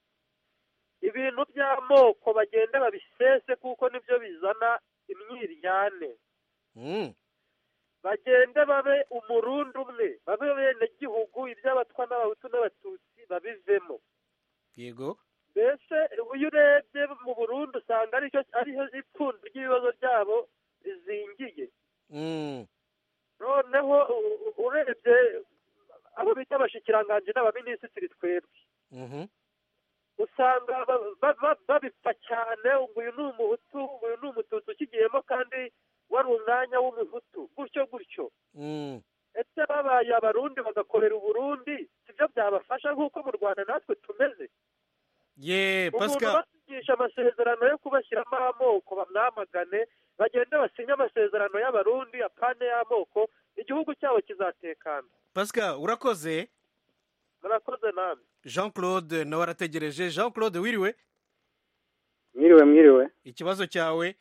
ibintu by'amoko bagende babisese kuko nibyo bizana imyiryane Mm, bagende babe umurundi umwe babe bene gihugu iby'abatwa n'abahutu n'abatutsi babivemo yego mbese iyo urebye mu burundi usanga aricyo ariho ipfundo ry'ibibazo byabo rizingiye Mm, noneho u- u- urebye abo bita abashikiranganji n'abaminisitiri twebwe mhm. usanga ba- ba- ba- babipfa cyane ngo uyu ni umuhutu ngo uyu ni umututsi ukigiyemo kandi wari umwanya w'umuhutu gutyo gutyo Mm, ese babaye abarundi bagakorera uburundi sibyo byabafasha nk'uko mu rwanda natwe tumeze ye umuntu pascal basinyisha amasezerano yo kubashyiramo amoko bamwamagane bagende basinye amasezerano y'abarundi apane y'amoko igihugu cyabo kizatekana pascal urakoze murakoze namwe jean claude nawe arategereje jean claude wiriwe mwiriwe mwiriwe ikibazo cyawe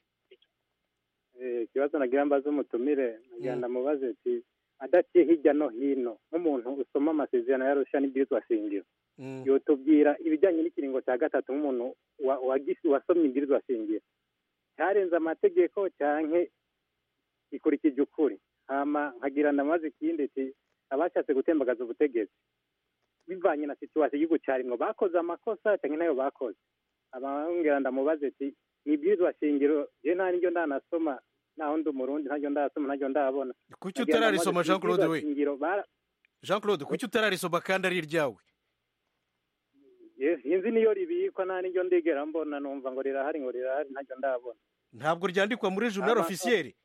Eh, ikibazo nagira mbaze umutumire nagira ndamubaze ati adaciye hirya no hino nk'umuntu usoma amasezerano yarusha n'ibwirizwa shingiro Mm, yotubwira ibijyanye n'ikiringo cya gatatu nk'umuntu wa- wagisi- wasomye ibwirizwa shingiro cyarenze amategeko canke gikurikije ukuri hama nkagira ndamaze ikindi ti abashatse gutembagaza ubutegetsi bivanye na situwasiyo y'igihugu cyarimwo bakoze amakosa canke ntayo bakoze abambwira ndamubaze ti ni ibwirizwa shingiro je nta niryo ndanasoma naho ndi umurundi ntaryo ndasoma ntaryo ndabona kuki Nagira utararisoma ndamaze jean claude ibwirizwa we shingiro bara- jean claude kuki utararisoma kandi ari iryawe Yes, sinzi niyo ribikwa nta niryo ndigera mbona numva ngo rirahari ngo rirahari ntaryo ndabona ntabwo ryandikwa muri journal Ama- officiel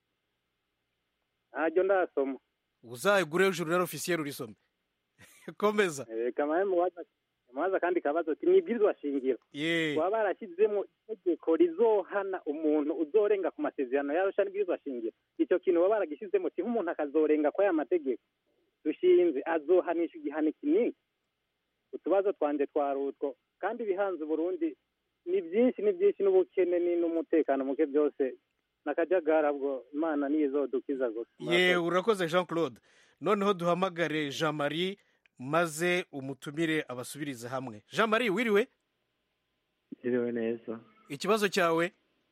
ntaryo ndasoma uzayigure journal officiel urisome komeza reka mawe mubaza mubaza kandi kabazo ati mwibwirizwa shingiro ye baba barashyizemo itegeko rizohana umuntu uzorenga ku masezerano yarusha n'ibwirizwa shingiro icyo kintu baba baragishyizemo kiha umuntu akazorenga kwa ya mategeko dushinze azohanisha igihano kinini utubazo twanje twari utwo kandi ibihanze uburundi ni byinshi ni byinshi n'ubukene ni n'umutekano muke byose nakajagara bwo imana niyo izodukiza gusa ye urakoze jean claude noneho duhamagare jean marie maze umutumire abasubirize hamwe jean marie wiriwe Iriwe neza ikibazo cyawe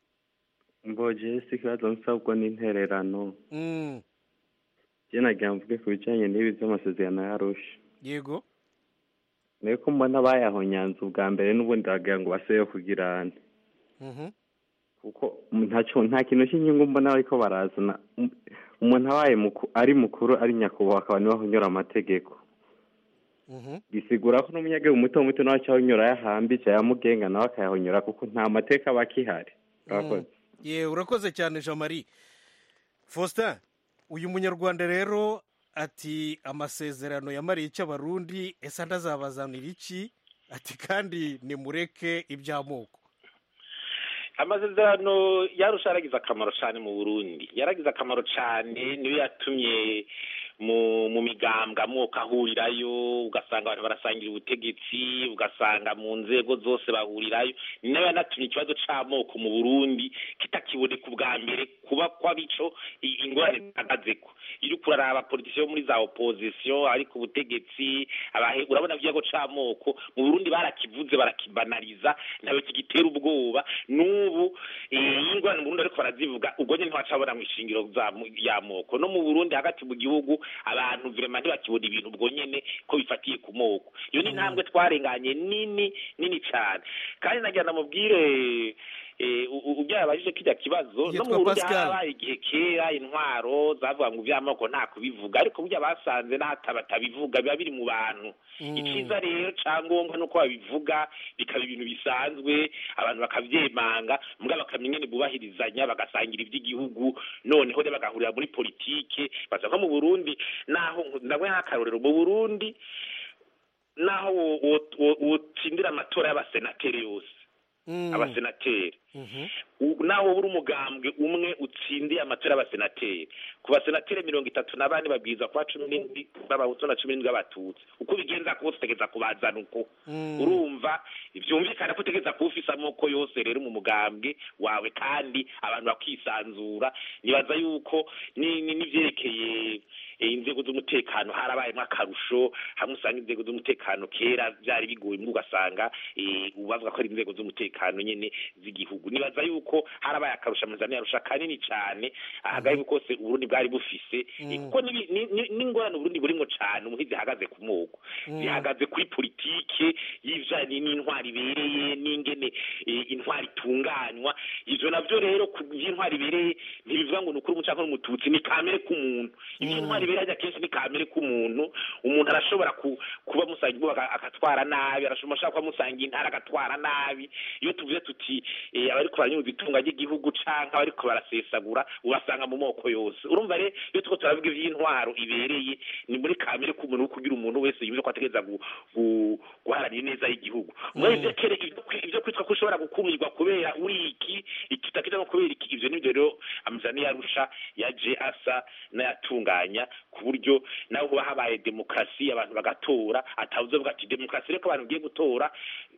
mboje si ikibazo nsabwa n'intererano Mm, je nagira mvuge ku bijanye n'ibi vy'amasezerano yarusha yego niyo ko mbona bayahonyanze ubwa mbere n'ubundi bagira ngo baseyo kugirana Mhm. kuko ntaco nta kintu cy'inyungu mbona bariko barazana Um- umuntu abaye muku- ari mukuru ari nyakubahwa akaba niwe ahonyora amategeko Mhm. bisigura ko n'umunyagihugu muto muto nawe acahonyora yahambije ayamugenga nawe akayahonyora kuko nta mateka aba akihari urakoze ye urakoze cyane jean marie faustin uyu munyarwanda rero ati amasezerano yamariye icyo abarundi ese ndazabazanira iki ati kandi nimureke iby'amoko amasezerano yarusha yaragize akamaro cyane mu burundi yaragize akamaro cyane niyo yatumye mu mu migambwe amoko ahurirayo ugasanga abantu barasangira ubutegetsi ugasanga mu nzego zose bahurirayo ni nayo yanatumye ikibazo c'amoko mu burundi kitakiboneka ubwa mbere kuba kw'abico i- ingorane zihagazeko iyo uriko uraraba politisiyo muri za opozisiyo ariko ubutegetsi abahe urabona ikibazo c'amoko mu burundi barakivuze barakibanariza ntawe kigitera ubwoba n'ubu eh, iyo ingorane mu burundi ariko barazivuga ubwo nyene ntiwacabona mu ishingiro za- mu- y'amoko no mu burundi hagati mu gihugu abantu virema ntibakibona ibintu ubwo nyene ko bifatiye ku moko iyo ni intambwe twarenganye nini nini cane kandi nagira namubwire eh, u- u- ubyo yabajije kijya kibazo no Yitwa mu burundi Pascal. harabaye igihe kera intwaro zavuga ngo ivy'amoko nta kubivuga ariko burya basanze n'ata batabivuga biba biri mu bantu Mm. icyiza rero cyangombwa nuko babivuga bikaba ibintu bisanzwe abantu bakavyemanga mbwa bakamenya ingene bubahirizanya bagasangira ivy'igihugu noneho rero bagahurira muri politike baza nko mu burundi naho ndabona nk'akarorero mu burundi naho wo- wo- wo- wotsindira amatora y'abasenateri yose Mm. abasenateri Mhm. U- naho uri umugambwe umwe utsindiye amatora y'abasenateri ku basenateri mirongo itatu na bane babwirizwa kuba cumi n'indwi b'abahutu na cumi n'indwi b'abatutsi uko ubigenza kose utegeza kubazana uko Mm. urumva byumvikana ko utegeza kuba ufise amoko yose rero mu mugambwe wawe kandi abantu bakisanzura nibaza yuko ni- ni- n'ivyerekeye eh, inzego z'umutekano harabayemo akarusho hamwe usanga inzego z'umutekano kera byari bigoye mbwo ugasanga eh, ubu bavuga ko ari inzego z'umutekano nyene z'igihugu nibaza yuko harabaye akarusho amazani yarusha kanini cane ahagaye kose uburundi bwari bufise eh, kuko n'ibi- ni- ni- n'ingorane uburundi burimwo cane ubu ntizihagaze ku moko Mm. zihagaze kuri politike y'ivijanye n'intwari ibereye n'ingene eh, intwari itunganywa ivyo navyo rero ku by'intwari ibereye ntibivuga ngo ni ukuri umucanke n'umututsi ni kamere k'umuntu ivy'intwari ibereye ajya kenshi ni kamere k'umuntu umuntu arashobora ku- kuba musangiye ubwo aka- agatwara nabi arashobora ashobora kuba musangiye intara agatwara nabi iyo tuvuze tuti eh, abariko baranyuza itunga ry'igihugu canke abariko barasesagura ubasanga mu moko yose urumva rero iyo turiko turavuga ivy'intwaro ibereye ni muri kamere k'umuntu wo kugira umuntu wese yumve ko ategereza gu- gu- guharanira ineza y'igihugu muri ivyo kere ivyo kwi- ivyo kwitwa ko ushobora gukumirwa kubera uri iki iki utakija no kubera iki ivyo nivyo rero amajani yarusha yaje asa n'ayatunganya ku buryo naho hoba habaye demokarasi abantu bagatora atavuze avuga ati demokarasi reko abantu ugiye gutora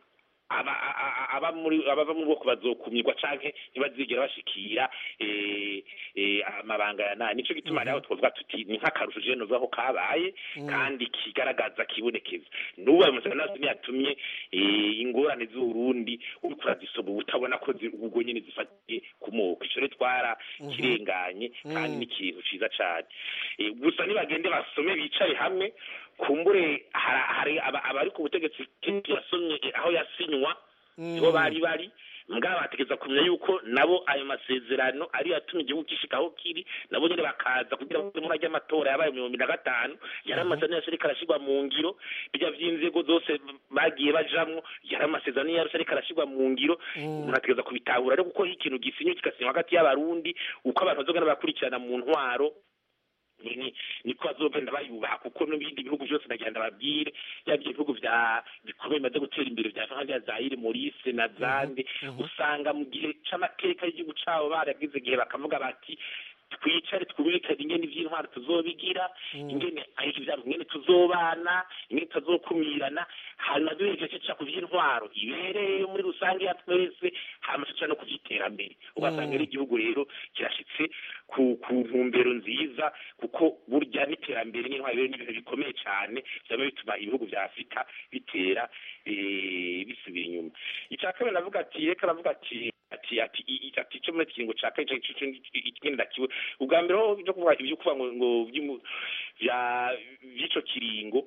aba a- a- aba muri abava mu bwoko bazokumirwa canke ntibazigera bashikira eh, eh, amabanga ya nani nico gituma rero twavuga tuti ni nk'akarusho je novuga ko kabaye kandi kigaragaza kibonekeza n'ubu ayo masezerano yose yatumye eh, ingorane z'uburundi uriko urazisoma uba utabona ko zi- ubwo nyene zifatiye ku moko ico rero twara kirenganye kandi ni ikintu ciza cane Eh, gusa nibagende basome bicare hamwe kumbure hari- hari aba- abari ku butegetsi kenshi yasomye eh, aho yasinywa nibo bari bari mbwa bategeza kumenya yuko nabo ayo masezerano ariyo yatumye igihugu gishika aho kiri nabo nyene bakaza kugira ngo muri ajya amatora yabaye mu bihumbi na gatanu yari amasezerano yose ariko arashirwa mu ngiro bijya vy'inzego zose bagiye bajamwo yari amasezerano yose ariko arashirwa mu ngiro umuntu ategeza kubitahura rero kuko iyo ikintu gisinywe kigasinywa hagati y'abarundi uko abantu bazogenda bakurikirana mu ntwaro ni- ni- niko bazogenda bayubaha kuko n'ibindi bihugu byose nagenda babwire yaba ibihugu vya bikomeye bimaze gutera imbere vya nka zaire morise na zande usanga mu gihe c'amateka y'igihugu cabo baragize igihe bakavuga bati twicare twumvikane ingene ivy'intwaro tuzobigira ingene ariko ivyaro ingene tuzobana ingene tuzokumirana hanyuma duhejeje ca ku vy'intwaro ibereye muri rusange ya twese hama tuca no ku vy'iterambere ugasanga rero igihugu rero kirashitse ku ku ntumbero nziza kuko burya n'iterambere n'intwaro rero ni ibintu bikomeye cane vyama bituma ibihugu vya afurika bitera eh, bisubira inyuma ica kabiri navuga ati reka navuga ati ati ati i- i- ati cyo muri kiringo ca kane cyo ikindi ndakiwe ubwa mbere ho byo kuvuga ibyo kuvuga ngo ngo vy'imu- vya vy'ico kiringo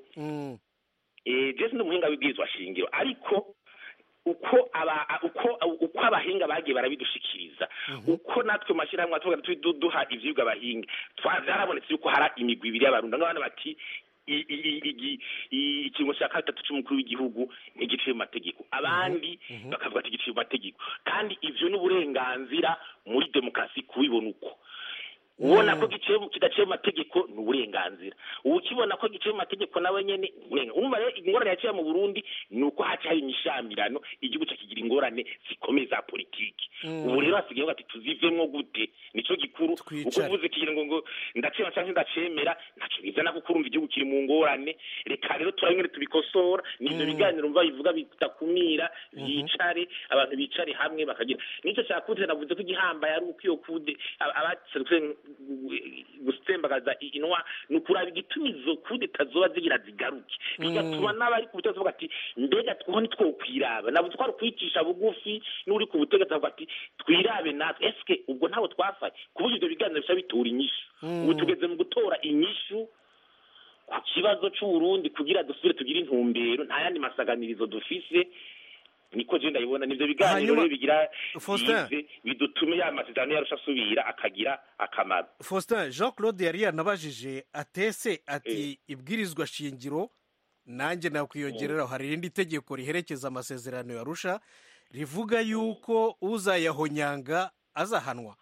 eh Jesse ni umuhinga w'ibwirizwa shingiro ariko uko aba a- uko uko abahinga bagiye barabidushikiriza uko natwe mashyirahamwe tuvuga turi du- duha ivyigwa abahinga twa- vyarabonetse yuko hari imigwi ibiri y'abarundi ngabana bati i- i- i- igi- i- ikiringo cya gatatu c'umukuru w'igihugu ntigiciye mu mategeko abandi bakavuga ati giciye mu mategeko kandi ivyo ni uburenganzira muri demokarasi kubibona uko ubona ko giciye mu- kidaciye mu mategeko ni uburenganzira ukibona ko giciye mu mategeko nawe nyene ni uburenganzira urumva rero ingorane yaciye mu burundi ni uko haca hari imishamirano igihugu ca kigira ingorane zikomeye za politiki Mm. ubu rero hasigaye ati tuzivemwo gute nico gikuru uko Twicare. uvuze kigira ngo ngo ndacema canke ndacemera ntaco bizana kuko urumva igihugu kiri mu ngorane reka rero turabe ingene tubikosora nivyo biganiro mva bivuga bidakumira bicare abantu bicare hamwe bakagira nico cakuze navuze ko igihambaye ari uko iyo kude aba- abaserutse gutembagaza inwa ni ukuraba igituma izo kude tazoba zigira zigaruke bigatuma n'abari ku butegetsi bavuga ati mbega twuho ntitwokwiraba navuze ko ari ukwicisha bugufi n'uri ku butegetsi avuga ati twirabe natwe eske ubwo ntabwo twafaye ku buryo ivyo biganiro bica bitura inyishu ubu tugeze mu gutora inyishu ku kibazo c'uburundi kugira dusubire tugire intumbero nta yandi masaganirizo dufise niko je ndabibona nivyo biganiro Hanyuma, rero bigira Faustin. yize bidutume ya masezerano yarusha asubira akagira akamaro faustin jean claude yari yanabajije atese ati ibwirizwa shingiro nanjye nakwiyongereraho hari irindi tegeko riherekeza amasezerano yarusha rivuga yuko uzayahonyanga azahanwa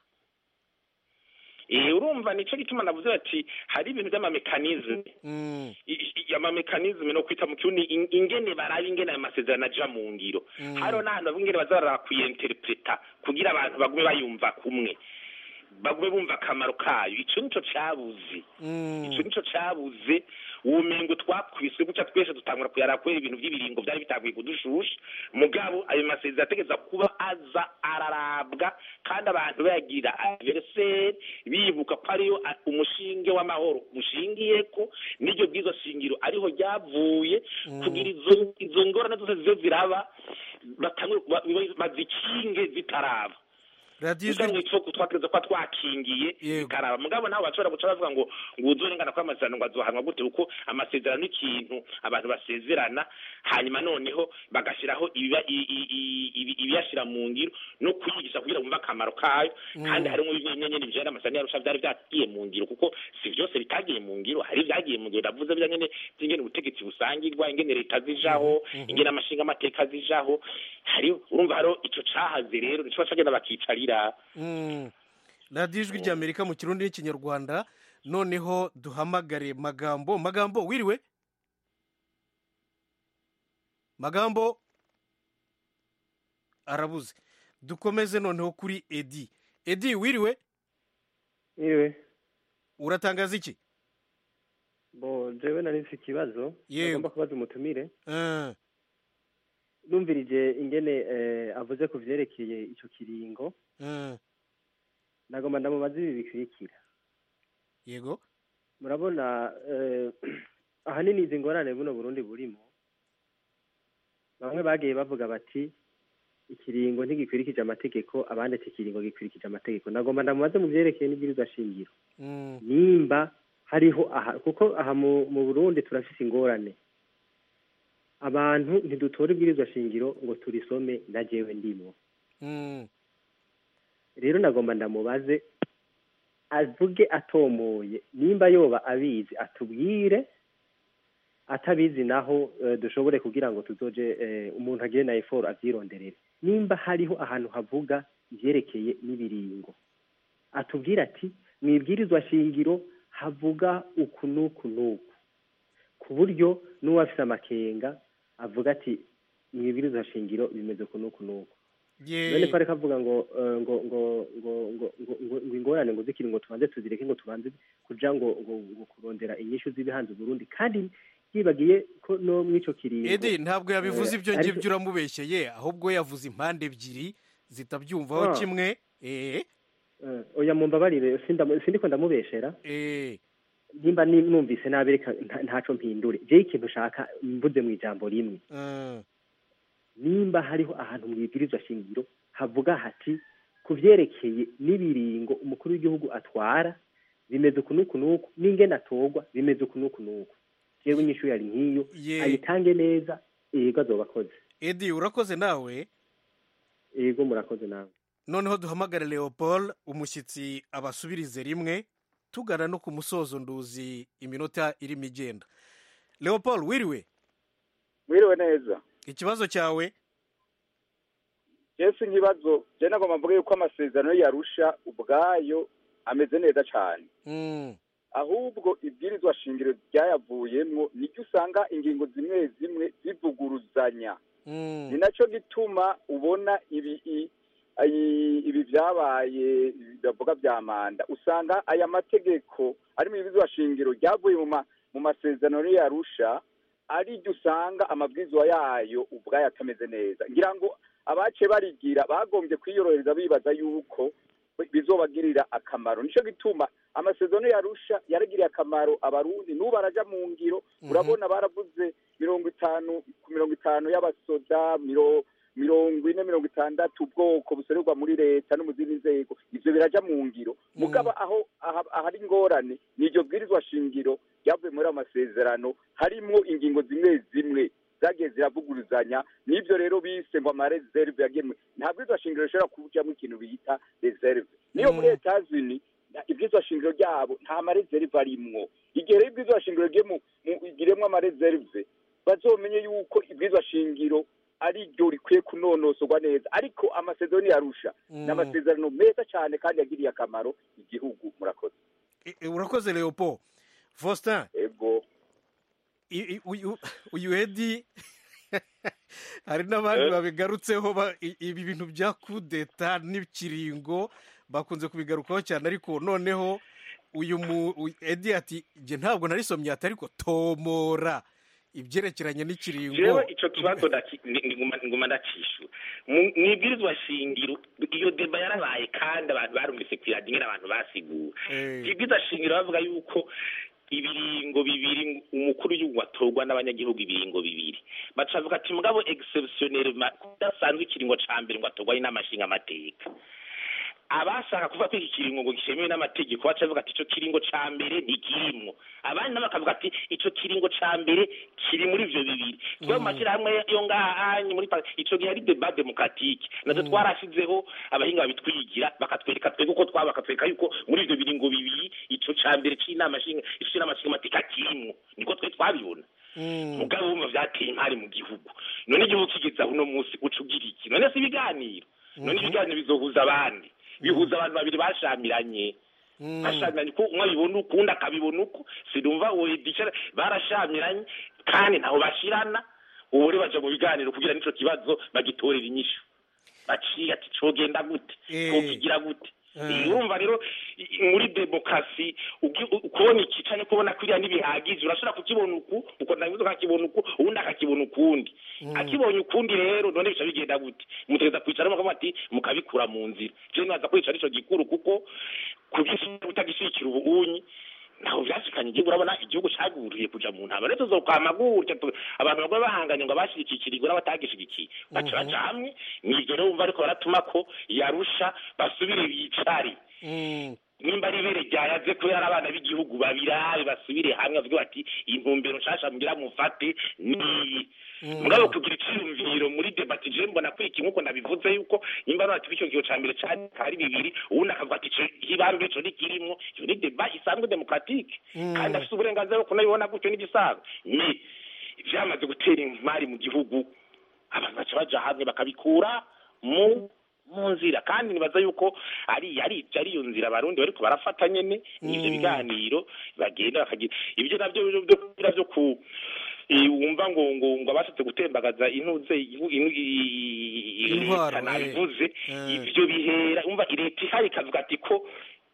Eh, urumva nico gituma navuze bati hari ibintu by'amamekanizme I- i- amamekanizme no kwita mu kirundi in- ingene baraba ingene ayo masezerano aja mu ngiro hariho n'ahantu bavuga ingene baza baraba kuyinterpreta kugira abantu bagume bayumva kumwe bagume bumva akamaro kayo ico nico cabuze ico nico cabuze ubumengo twakwiswe guca twese dutangura kuyara kubera ibintu vy'ibiringo vyari bitanguye kudushusha mugabo ayo masezerano ategeza kuba aza ararabwa kandi abantu bayagira anniversaire bibuka ko ariyo a- umushinge w'amahoro ushingiyeko n'iryo bwizo shingiro ariho ryavuye kugira izo izo ngorane zose zize ziraba batangure ba- ba- bazikinge zitaraba radiyo kugira ngo isoko twategeza kuba twakingiye bikaraba mugabo ntabwo bashobora guca bavuga ngo ngo uzorengana ko amasezerano ngo azohanwa gute kuko amasezerano ni ikintu abantu basezerana hanyuma noneho bagashyiraho ibiba- i- i- i- ibi- ibiyashyira mu ngiro no kuyigisha kugira ngo bumve akamaro kayo kandi Mm. harimo bimwe nyene bijanye n'amasezerano yarusha byari byagiye mu ngiro kuko si byose bitagiye mu ngiro hari ibyagiye mu ngiro ndavuze bya nyene by'ingene ubutegetsi busangirwa ingene leta zijaho ingene amashinga amateka zijaho hari urumva hariho ico cahaze rero nico bacagenda bakicarira Mm. radiyo ijwi ry'amerika mu kirundi n'ikinyarwanda noneho duhamagare magambo magambo wiriwe magambo arabuze dukomeze noneho kuri edi edi wiriwe Iwe, uratangaza iki bo jewe nari nfise ikibazo Yewe. nagomba kubaza umutumire Eh, numvirije ingene eh, avuze ku vyerekeye ico kiringo nagomba ndamubaza ibi bikurikira yego murabona eh, ahanini izi ngorane buno burundi burimo bamwe bagiye bavuga bati ikiringo ntigikurikije amategeko abandi ati ikiringo gikurikije amategeko nagomba ndamubaze mu vyerekeye n'ibwirizwa shingiro nimba hariho aha kuko aha mu, mu burundi turafise ingorane abantu ntidutora ibwirizwa shingiro ngo turisome na jewe ndimwo rero nagomba ndamubaze avuge atomoye nimba yoba abizi atubwire atabizi naho eh, dushobore kugira ngo tuzoje eh, umuntu agire na effort avyironderere nimba hariho ahantu havuga ivyerekeye n'ibiringo atubwire ati mwibwirizwa shingiro havuga uku n'uku n'uku ku buryo n'uwafise amakenga avuga ati mwibwirizwa shingiro bimeze uku n'uku n'uku none ko ariko avuga ngo eh, ngo ngo ngo ngo ngo ngo ngo ingorane ngo zikiri ngo tubanze tuzireke ngo tubanze kuja ngo ngo ngo kurondera inyishu z'ibihanze Burundi kandi yibagiye ko no mw'ico kiringo edi ntabwo yabivuze eh, ibyo ariko- ngibyo uramubeshyeye ahubwo yavuze impande ebyiri zitabyumvaho Ah. kimwe eh Eh, oya mumbabarire sindamu- sindiko ndamubeshera nimba ni- numvise nabi reka nta- ntaco mpindure jewe ikintu ushaka mvuze mu ijambo rimwe nimba hariho ahantu mwibwirizwa shingiro havuga hati ku vyerekeye n'ibiringo umukuru w'igihugu atwara bimeze uku n'uku n'uku n'ingene atorwa bimeze uku n'uku n'uku jewe inyishu yari nk'iyo Ye. ayitange neza yego azoba akoze edi urakoze nawe yego murakoze nawe noneho duhamagare leopold umushyitsi abasubirize rimwe tugana no ku musozo nduzi iminota irimo igenda leopold wiriwe mwiriwe neza ikibazo cyawe jesi nk'ibibazo je nagomba mvuge yuko amasezerano yarusha ubwayo ameze neza cyane ahubwo ibwirizwa shingiro ryayavuyemwo niryo usanga ingingo zimwe zimwe zivuguruzanya ni nacyo gituma ubona ibi i- ayi- ibi byabaye bavuga bya manda usanga aya mategeko ari mu ibwirizwa shingiro ryavuye mu ma- mu masezerano yarusha ari ryo usanga amabwizwa yayo ubwayo atameze neza ngira ngo abace barigira bagombye kwiyorohereza bibaza yuko bizobagirira akamaro nico gituma amasezerano yarusha yaragiriye akamaro abarundi n'ubu baraja mu ngiro urabona baravuze mirongo itanu ku mirongo itanu y'abasoda miro mirongo ine mirongo itandatu ubwoko buserurwa muri leta no mu zindi nzego ivyo biraja mu ngiro mugaba aho aha- ahari ingorane ni iryo bwirizwa shingiro ryavuye muri ayo masezerano harimwo ingingo zimwe zimwe zagiye ziravuguruzanya n'ibyo rero bise ngo amareserve yagemwe nta bwirizwa shingiro rishobora kujamwo ikintu bita reserve niyo muri etazini ibwirizwa shingiro ryabo nta mareserve arimwo igihe rero ibwirizwa shingiro rigiye mu- mu- igiremwo amareserve bazomenye yuko ibwirizwa shingiro ari ryo rikwiye kunonosorwa neza ariko amasezerano yarusha ni amasezerano meza cyane kandi yagiriye akamaro igihugu murakoze E- e, urakoze leopold faustin ego i- i- uyu uyu edi hari n'abandi Eh? babigarutseho ba- i- ibi bintu bya kudeta n'ikiringo bakunze kubigarukaho cyane ariko noneho uyu mu uyu- edi ati njye ntabwo narisomye ati ariko tomora ibyerekeranye n'ikiringo jewe ico kibazo ndaki- ni- ni- nguma- nguma ndacishura Mu- mwibwirizwa shingiro iyo deba yarabaye kandi abantu barumvise kwiradiyo ingene abantu basigura ibwirizwa shingiro bavuga yuko ibiringo bibiri umukuru w'igihugu atorwa n'abanyagihugu ibiringo bibiri baca bavuga ati mugabo exceptionnel kudasanzwe ikiringo ca mbere ngo atorwa n'inama nshingamateka abashaka kuvuga ko iki kiringo ngo gishemewe n'amategeko baca bavuga ati ico kiringo ca mbere ntikirimwo abandi nabo bakavuga ati ico kiringo ca mbere kiri muri ivyo bibiri twe mu mashyirahamwe yo ngaha anye muri pa- ico gihe ari debat demokratique natwe twarashizeho abahinga babitwigira bakatwereka twebwe uko twaba bakatwereka yuko muri ivyo biringo bibiri ico ca mbere c'inama nshinga ico c'inama nshingamateka kirimwo niko twe twabibona mugabo wumva vyateye impari mu gihugu none igihugu kigeze aho uno munsi uca ugira iki none si ibiganiro none ibiganiro bizohuza abandi bihuza abantu babiri bashamiranye bashamiranye ko umwe abibona uku undi akabibona uku sinumva uwo edicara barashamiranye kandi ntaho bashirana ubu rero baja mu biganiro kugira n'ico kibazo bagitorera inyishu baciye ati cogenda gute twokigira gute urumva rero i- muri demokarasi ugi- u- kubona iki canke kubona kuriya ntibihagije urashobora kukibona uku ukondabiza ukakibona uku uwundi akakibona ukundi akibonye ukundi rero none bica bigenda gute mutegeza kwicara mukavuga ati mukabikura mu nzira je nibaza ko ico arico gikuru kuko kutagishikira ubunyi ntaho vyashikanye igihugu urabona igihugu caguriye kuja mu ntama rero tuzokwama gutya tu- abantu bagwe bahanganye ngo abashigikirirwe n'abatagishigikiye baca baja hamwe nivyo rero wumva ariko baratuma ko yarusha basubire bicare nimba ari ibere ryayaze kubera ari abana b'igihugu babirabe basubire hamwe bavuge bati intumbero nshasha mugira mufate niyi mugabo kugira icyiyumviro muri debate je mbona kuri iki nkuko nabivuze yuko nimba nati icyo gihe ca mbere cyane ari bibiri ubundi akavuga ati ico hibambe ico ntikirimo iyo ni deba isanzwe demokratike Mm. kandi afite uburenganzira bwo kunabibona gutyo n'igisaga ni vyamaze gutera imari mu gihugu abantu baca baja hamwe bakabikura mu mu nzira kandi nibaza yuko ari ari ari iyo nzira abarundi bariko barafata nyene n'ivyo Mm. biganiro bagenda bakagira ibyo navyo byo byo kugira byo ku eh, wumva ngo ngo ngo abashatse gutembagaza intuze ihu- inu- i- i- Intwaro, leta eh. nabivuze Eh. ivyo bihera umva leta ihari ikavuga ati ko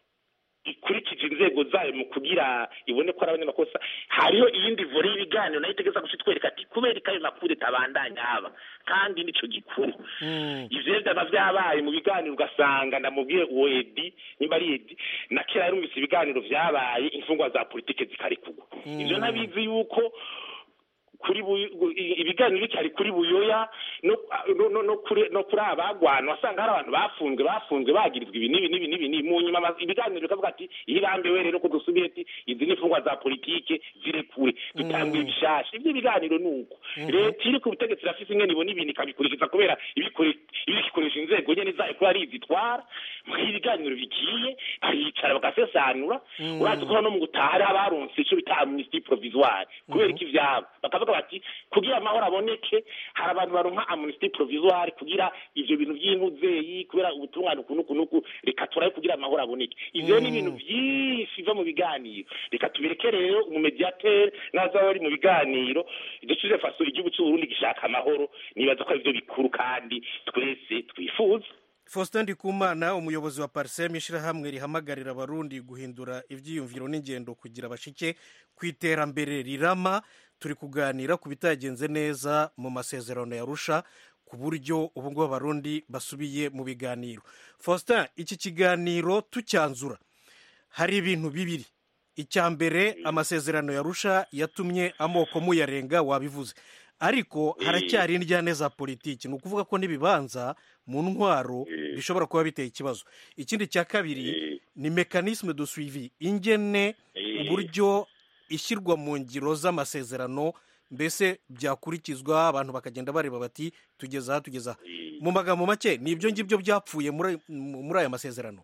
ikurikije inzego zayo mu kugira ibone ko ari abanyamakosa hariho iyindi vore y'ibiganiro nayo itegeza guca itwereka ati kubera ko ayo makuru itabandanya haba kandi nico gikuru ivyo rero vyaba vyabaye mu biganiro ugasanga ndamubwiye uwo edi nimba ari edi na kera yarumvise ibiganiro vyabaye imfungwa za politike zikarekurwa ivyo ntabizi yuko kuri buy- gu- i- ibiganiro bikari kuri buyoya no no no- no kuri no kuri abagwana wasanga hari abantu bafunzwe bafunzwe bagirizwa ibi n'ibi n'ibi n'ibi n'ibi. mu nyuma ama- ibiganiro bikavuga ati ihirambiwe rero ko dusubiye ati izi ni imfungwa za politike zirekure dutanguye ibishasha ivyo biganiro ni uko leta iri ku butegetsi irafise ingene ibona ibintu ikabikurikiza kubera ibikore- ibikoresha inzego nyene zayo kuba ari izitwara muri ibiganiro bigiye baricara bagasesanura Mm. urazi ko no mu gutaha hari abaronse ico bita amnesty provisoire kubera iki ivyabo bakavuga bati kugira amahoro aboneke hari abantu baronka amnesty provisoire kugira ivyo bintu vy'intuzeyi kubera ubutungane uku n'uku n'uku reka turabe kugira amahoro aboneke ivyo ni Mm. ibintu vyinshi biva mu biganiro reka tubireke rero umumediatere naza bari mu biganiro dusubize faso igihugu c'uburundi gishaka amahoro nibaza ko arivyo bikuru kandi twese twifuza faustin ndikumana umuyobozi wa parisem ishyirahamwe rihamagarira abarundi guhindura ibyiyumviro n'ingendo kugira bashike ku iterambere rirama turi kuganira ku bitagenze neza mu masezerano ya rusha ku buryo ubu ngubu abarundi basubiye mu biganiro faustin iki kiganiro tucyanzura hari ibintu bibiri icya mbere amasezerano ya rusha yatumye amoko muyarenga wabivuze ariko haracyari indyane za politiki ni ukuvuga ko n'ibibanza mu ntwaro bishobora kuba biteye ikibazo ikindi cya kabiri ni mekanisme de suivi ingene uburyo ishyirwa mu ngiro z'amasezerano mbese byakurikizwa abantu bakagenda bareba bati tugeze aha tugeze aha mu magambo make ni ibyo ngibyo byapfuye muri muri aya masezerano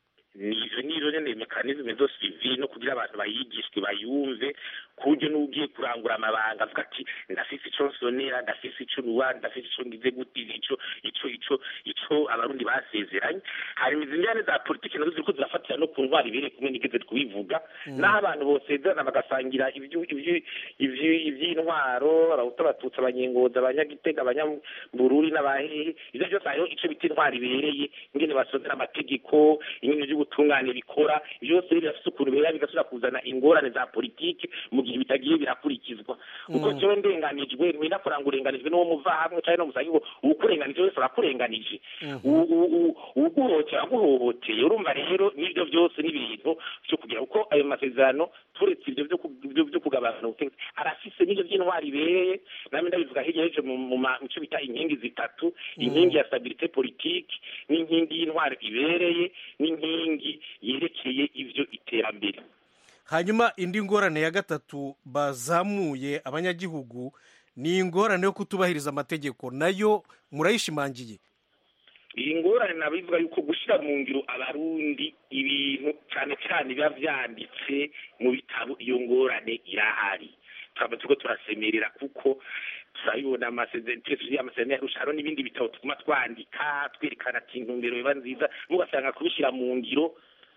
izo ni izo nyene mekanisme zo suivi no kugira abantu bayigishwe bayumve ku buryo n'ugiye kurangura amabanga avuga ati ndafise ico nsonera ndafise ico ruwa ndafise ico ngize gute ico ico ico ico abarundi basezeranye hari izi njyane za politiki nazo ziriko zirafatira no ku ntwari ibiri kumwe nigeze kubivuga n'aho abantu bosezerana bagasangira ivyo- ivyo- ivyo- ivy'intwaro abahutu abatutsi abanyengozi abanyagitega abanyambururi n'abahehe ivyo byose hariho ico bita intwari ibereye ingene basozera amategeko ingene vy'ubutungane bikora ivyo byose rero birafise ukuntu bihera bigasubira kuzana ingorane za politiki mu gihe bitagiye birakurikizwa kuko Mm. jewe ndenganijwe ntiwenda kuranga urenganijwe n'uwo muva hamwe canke no musangi ngo uwukurenganije wese arakurenganije U- u- u- uwuguhohotera aguhohoteye urumva rero n'ivyo byose n'ibintu vyo kugira kuko ayo masezerano turetse ivyo vyo ku- vyo- vyo kugabana ubutegetsi arafise n'ivyo vy'intwari ibereye namwe ndabivuga hirya y'ejo mu mu ma- mu co bita inkingi zitatu inkingi ya stabilite politike n'inkingi y'intwari ibereye n'inkingi yerekeye ivyo iterambere hanyuma indi ngorane ya gatatu bazamuye abanyagihugu ni ingorane yo kutubahiriza amategeko nayo murayishimangiye iyi ngorane nabivuga yuko gushyira mu ngiro abarundi ibintu cyane cyane biba vyanditse mu bitabo iyo ngorane irahari tukaba turiko turasemerera kuko turabibona amasezerano amasezerano yarusha hariho n'ibindi bitabo tuguma twandika twerekana ati intumbero biba nziza mugasanga kubishyira mu ngiro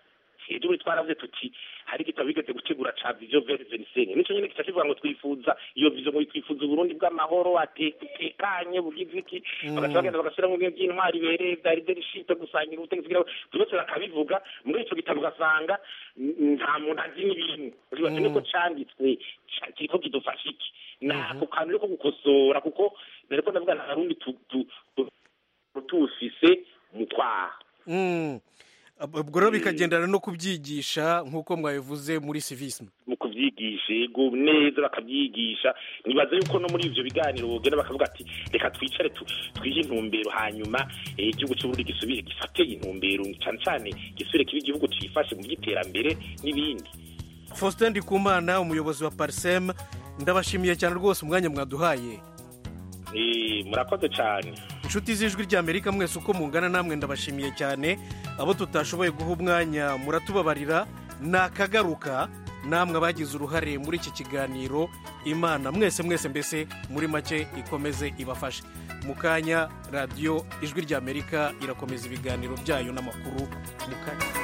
ejo buri twaravuze tuti hari igitabo bigeze gutegura ca vision vert vingt nico nyene kica kivuga ngo twifuza iyo vision ngo twifuza uburundi bw'amahoro atekanye bugize iki bagaca bagenda bagashiramo ibintu by'intwari ibereye vya leadership gusangira ubutegetsi bwabo byose bakabivuga muri ico gitabo ugasanga n- nta muntu azi n'ibintu uribaza niko canditswe ca- kiriko kidufasha iki nako kantu riko gukosora kuko nariko ndavuga nta rundi tu- tu- tu- tuwufise mu kwaha Mm. Ab- ubwo rero bikagendana no kubyigisha nk'uko mwabivuze muri civisme mu kubyigisha yego neza bakabyigisha nibaza yuko no muri ivyo biganiro bogenda bakavuga ati reka twicare tu- twihe intumbero hanyuma eh, igihugu c'uburundi gisubire gifate intumbero cane cane gisubire kibe igihugu cifashe mu by'iterambere n'ibindi faustin ndikumana umuyobozi wa parsem ndabashimiye cyane rwose umwanya mwaduhaye Eh, murakoze cane inshuti z'ijwi ry'amerika mwese uko mungana namwe ndabashimiye cyane abo tutashoboye guha umwanya muratubabarira nakagaruka namwe abagize uruhare muri iki kiganiro imana mwese mwese mbese muri make ikomeze ibafashe mu kanya radiyo ijwi ry'amerika irakomeza ibiganiro byayo n'amakuru mu kanya